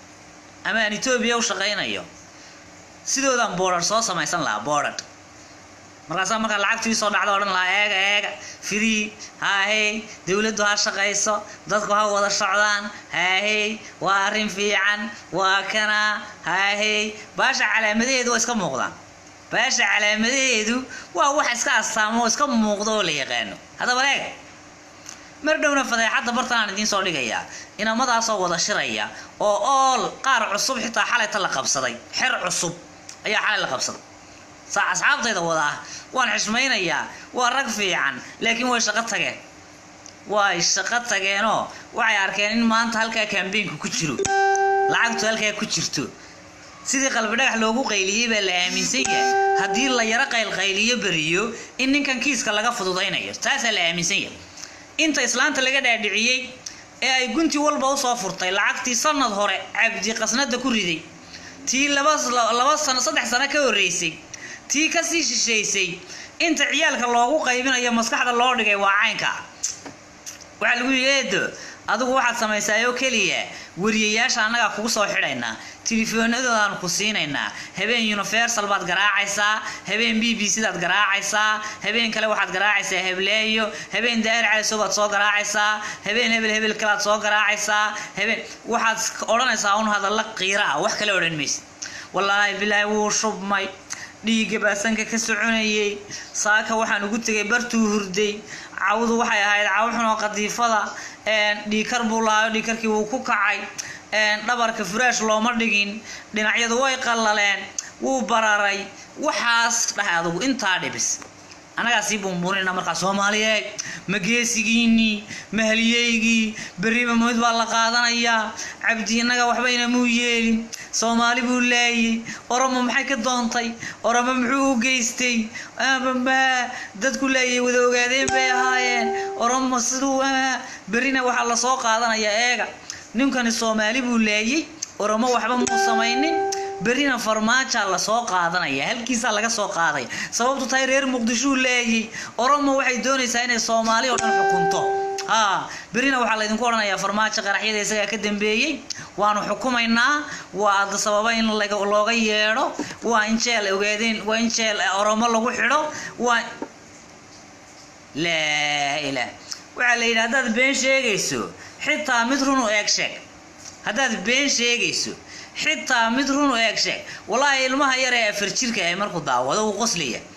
ama aan etoobiya u shaqaynayo sidoodaan boodhar soo samaysan lahaa boodhar markaasaa markaa lacagtii soo dhacda odhan lahaa eega eega firii haahey dowladdu ha shaqayso dadku ha wada socdaan haahey waa arrin fiican waa kana haahey baasha calaamadaheedu waa iska muuqdaan baasha calaamadaheedu waa wax iska astaamo oo iska muuqda oo la yaqaano haddaba eega mar dhowna fadeexadda bartanaan idiin soo dhigayaa inamadaasoo wada shiraya oo ool qaar cusub xitaa xalayta la qabsaday xer cusub ayaa xalay la qabsaday saa asxaabtayda wada ah waan xishmaynayaa waa rag fiican laakiin way shaqo tageen way shaqo tageenoo waxay arkeen in maanta halkaa kambeynku ku jiro lacagtu halkaa ku jirto sidii qalbi dhagax loogu qayliyey baa la aaminsan yahay haddii la yaro qaylqayliyo beriyo in ninkan kiiska laga fududaynayo taasaa la aaminsan yahay inta islaanta laga dhaadhiciyey ee ay gunti walba usoo furtay lacagtii sanad hore cabdi qasnada ku riday tii laba laba sano saddex sano ka horreysay tii kasii shishaysay inta ciyaalka loogu qaybinayo maskaxda loo dhigay waa caynka waxaa lagu yidhi eedo adigu waxaad samaysaayoo keliya wariyayaasha annagaa kugu soo xidhaynaa tilefoonadoodaan ku siinaynaa habeen universal baad garaacaysaa habeen b b c daad garaacaysaa habeen kale waxaad garaacaysaa hebleeyo habeen daa'ir caliso baad soo garaacaysaa habeen hebel hebel kalead soo garaacaysaa habeen waxaad odhanaysaa un hadalla qiira ah wax kale odhan maysid wallaahi bilaahi wuu shubmay dhiigga baa sanka ka soconayay saaka waxaan ugu tegay bartuu hurday cawdu waxay ahayd caw xun oo qadiifada dhiikar buu lahayo dhiikarkii wuu ku kacay dhabarka furaash looma dhigin dhinacyadu way qallaleen wuu bararay waxaas dhahay adugu intaa dhibis annagaa sii buunbuunina markaa soomaaliyeed ma geesigiinii ma haliyeygii berriba mid baa la qaadanayaa cabdi innaga waxbayna muu yeelin soomaali buu laayay oromo maxay ka doontay oromo muxuu u geystay dadku laayay wada ogaadeen bay ahaayeen oromo siduu berrina waxaa lasoo qaadanayaa eega ninkani soomaali buu laayay oromo waxba muu samaynin berrina farmaajaa lasoo qaadanaya halkiisaa laga soo qaaday sababtu tahay reer muqdishuu laayay oromo waxay doonaysaa inay soomaali oo dhan xukunto ha berrina waxaa laydinku odhanayaa farmaajo qaraxyada isagaa ka dambeeyey waanu xukumaynaa waa ada sababa in looga yeedho waa in jeel ogaadeen waa in jeel oromo lagu xidho waa laa ilaah waxaa la yidhi haddaad been sheegayso xitaa mid run u eeg sheeg haddaad been sheegayso xitaa mid run u eeg sheeg wallaahi ilmaha yar ee afar jirka ee markuu daawado wuu qoslaya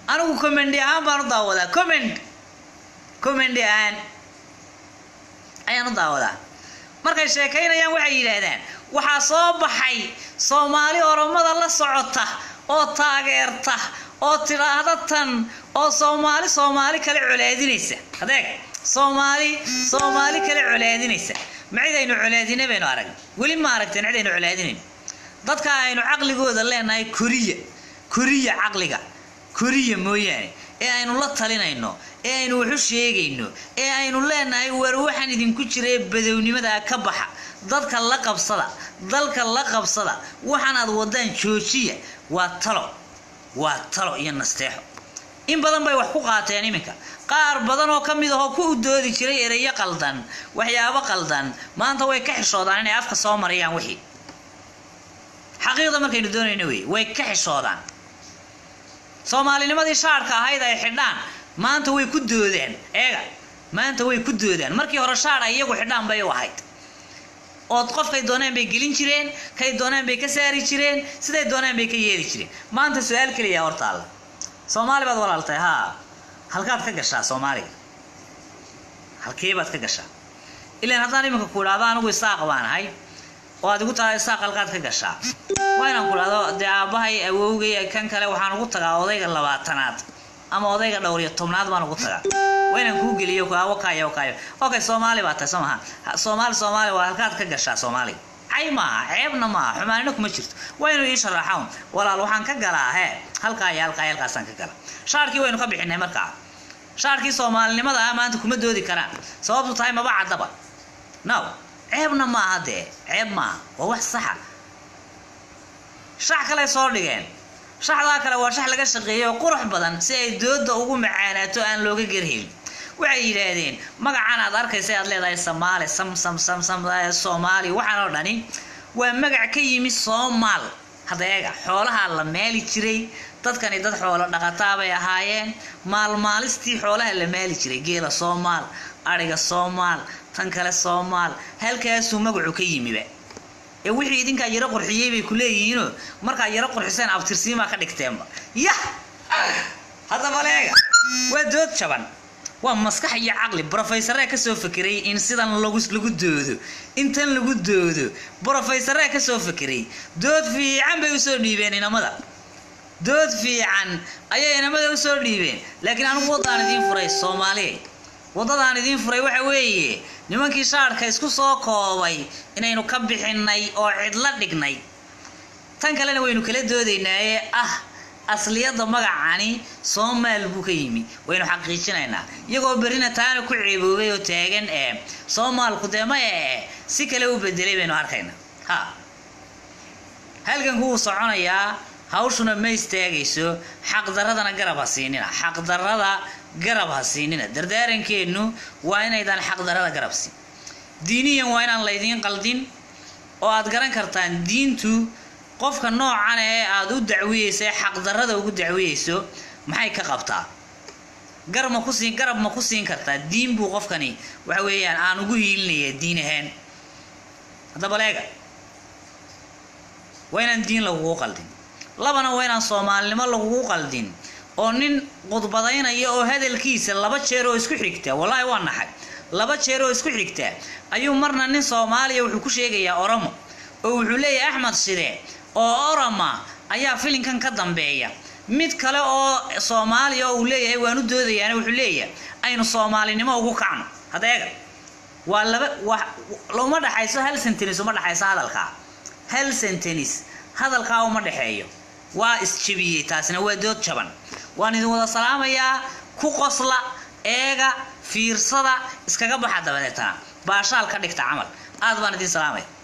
anigu commendi ahaan baan u daawadaa comment commendi ahaan ayaan u daawadaa markay sheekaynayaan waxay yidhaahdaan waxaa soo baxay soomaali oromada la socota oo taageerta oo tidhaahda tan oo soomaali soomaali kale colaadinaysa adeeg soomaali soomaali kale colaadinaysa ma cid aynu colaadina baynu arag weli ma aragteen cid aynu colaadinayn dadka aynu caqligooda leenahay koriya koriya caqliga koriya mooyaane ee aynu la talinayno ee aynu waxu sheegayno ee aynu leenahay war waxaan idinku jira badownimada ka baxa dadka la qabsada dalka la qabsada waxaan aad wadaan joojiya waa talo waa talo iyo nasteexo in badan bay wax ku qaateen iminka qaar badan oo ka mid ahoo ku udoodi jiray ereyo qaldan waxyaabo qaldan maanta way ka xishoodaan inay afka soo marayaan wixii xaqiiqda markaynu doonayno wey way ka xishoodaan soomaalinimadii shaarhka ahayd ay xidhaan maanta way ku doodaan eega maanta way ku doodaan markii hore shaadh ay iyagu xidhaan bay u ahayd ood qofkay doonaan bay gelin jireen kay doonaan bay ka saari jireen siday doonaan bay ka yeeli jireen maanta su-aal keliya hortaalla soomaali baad walaaltay haa halkaad ka gashaa soomaaliga halkee baad ka gashaa ilaan haddaan iminka ku idhaahdo anigu isaaq baan ahay oo aad igu tahay isaaq halkaad ka gashaa waa inaan ku idhahdo dee aabbahay awowgay kan kale waxaan ugu tagaa odayga labaatanaad ama odayga dhowr iyo tobnaad baan ugu tagaa waa inaan kuu geliyo wakaayo wakaayo okay soomaali baa tahay soo maha soomaali soomaali waa halkaad ka gashaa soomaaliga cay maaha ceebna maaha xumaanina kuma jirto waa inuu ii sharaxown walaal waxaan ka galaa hee halkaa iyo halkaa iyo halkaasaan ka gala shaarkii waynu ka bixinay markaa shaarkii soomaalinimada ah maanta kuma doodi karaan sababtu tahay maba caddaba now ceebna maaha dee ceeb maaha waa wax saxa shax kale soo dhigeen shaxdaa kale waa shax laga shaqeeyey oo qurux badan si ay dooda ugu macaanaato aan looga gerhelin waxay yidhaahdeen magacan aad arkaysa aad leedahay samaali sam sam sam sam soomaali waxaan oo dhani waa magac ka yimi soomaal hadda eega xoolahaa la maali jiray dadkani dad xoolo dhaqataa bay ahaayeen maalmaalistii xoolaha la maali jiray geela soomaal adhiga soomaal tan kale soomaal halkaasuu magacu ka yimiba ee wixii idinkaa yaro qurxiyey bay ku leeyihiinoo markaa yaro qurxiseen abtirsiimaa ka dhigteenba yah haddaba leega waa dood jaban waa maskax iyo caqli brofeysaree kasoo fekeray in sidan lagu lagu doodo intan lagu doodo brofeysaree kasoo fekeray dood fiican bay usoo dhiibeen inamada dood fiican ayay inamada usoo dhiibeen laakiin anigu waddaan idiin furay soomaaliya waddadaan idiin furay waxa weeye nimankii shaarhka isku soo koobay inaynu ka bixinay oo cidla dhignay tan kalena waynu kala doodaynaaye ah asliyadda magacani soomaal buu ka yimi waynu xaqiijinaynaa iyagoo berrina taana ku ceeboobay oo taagan ee soomaalku dee maya ee si kale u bedelay baynu arkaynaa ha halganku wuu soconayaa hawshuna ma istaagayso xaqdaradana garab ha siinina xaqdarada garab ha siinina dardaarankeenu waa inaydaan xaqdarada garab siin diiniyan waa inaan laydiin qaldin oo aad garan kartaan diintu qofka noocan ee aada u dacwiyeysa ee xaqdarada ugu dacwiyeyso maxay ka qabtaa gar ma ku siin garab ma ku siin kartaa diin buu qofkani waxa weeyaan aan ugu hiilinaya diin ahaan haddaba leega waa inaan diin lagugu qaldin labana waa inaan soomaalinimo lagugu qaldin oo nin qudbadaynaya oo hadalkiisa laba jeer oo isku xigta wallaahi waa naxay laba jeer oo isku xigta ayuu marna nin soomaaliya wuxuu ku sheegayaa oromo oo wuxuu leeyahay axmed shide oo oroma ayaa filinkan ka dambeeya mid kale oo soomaaliya oo uu leeyahay waan u doodayaana wuxuu leeyahay aynu soomaalinimo ugu kacno hadeega waa laba wa uma dhexayso hal sentenis uma dhexayso hadalkaa hal sentenis hadalkaa uma dhexeeyo waa isjebiyey taasina waa dood jaban waan idin wada salaamayaa ku qosla eega fiirsada iskaga baxa dabadeetana baashaal ka dhigta camal aad baan idin salaamaya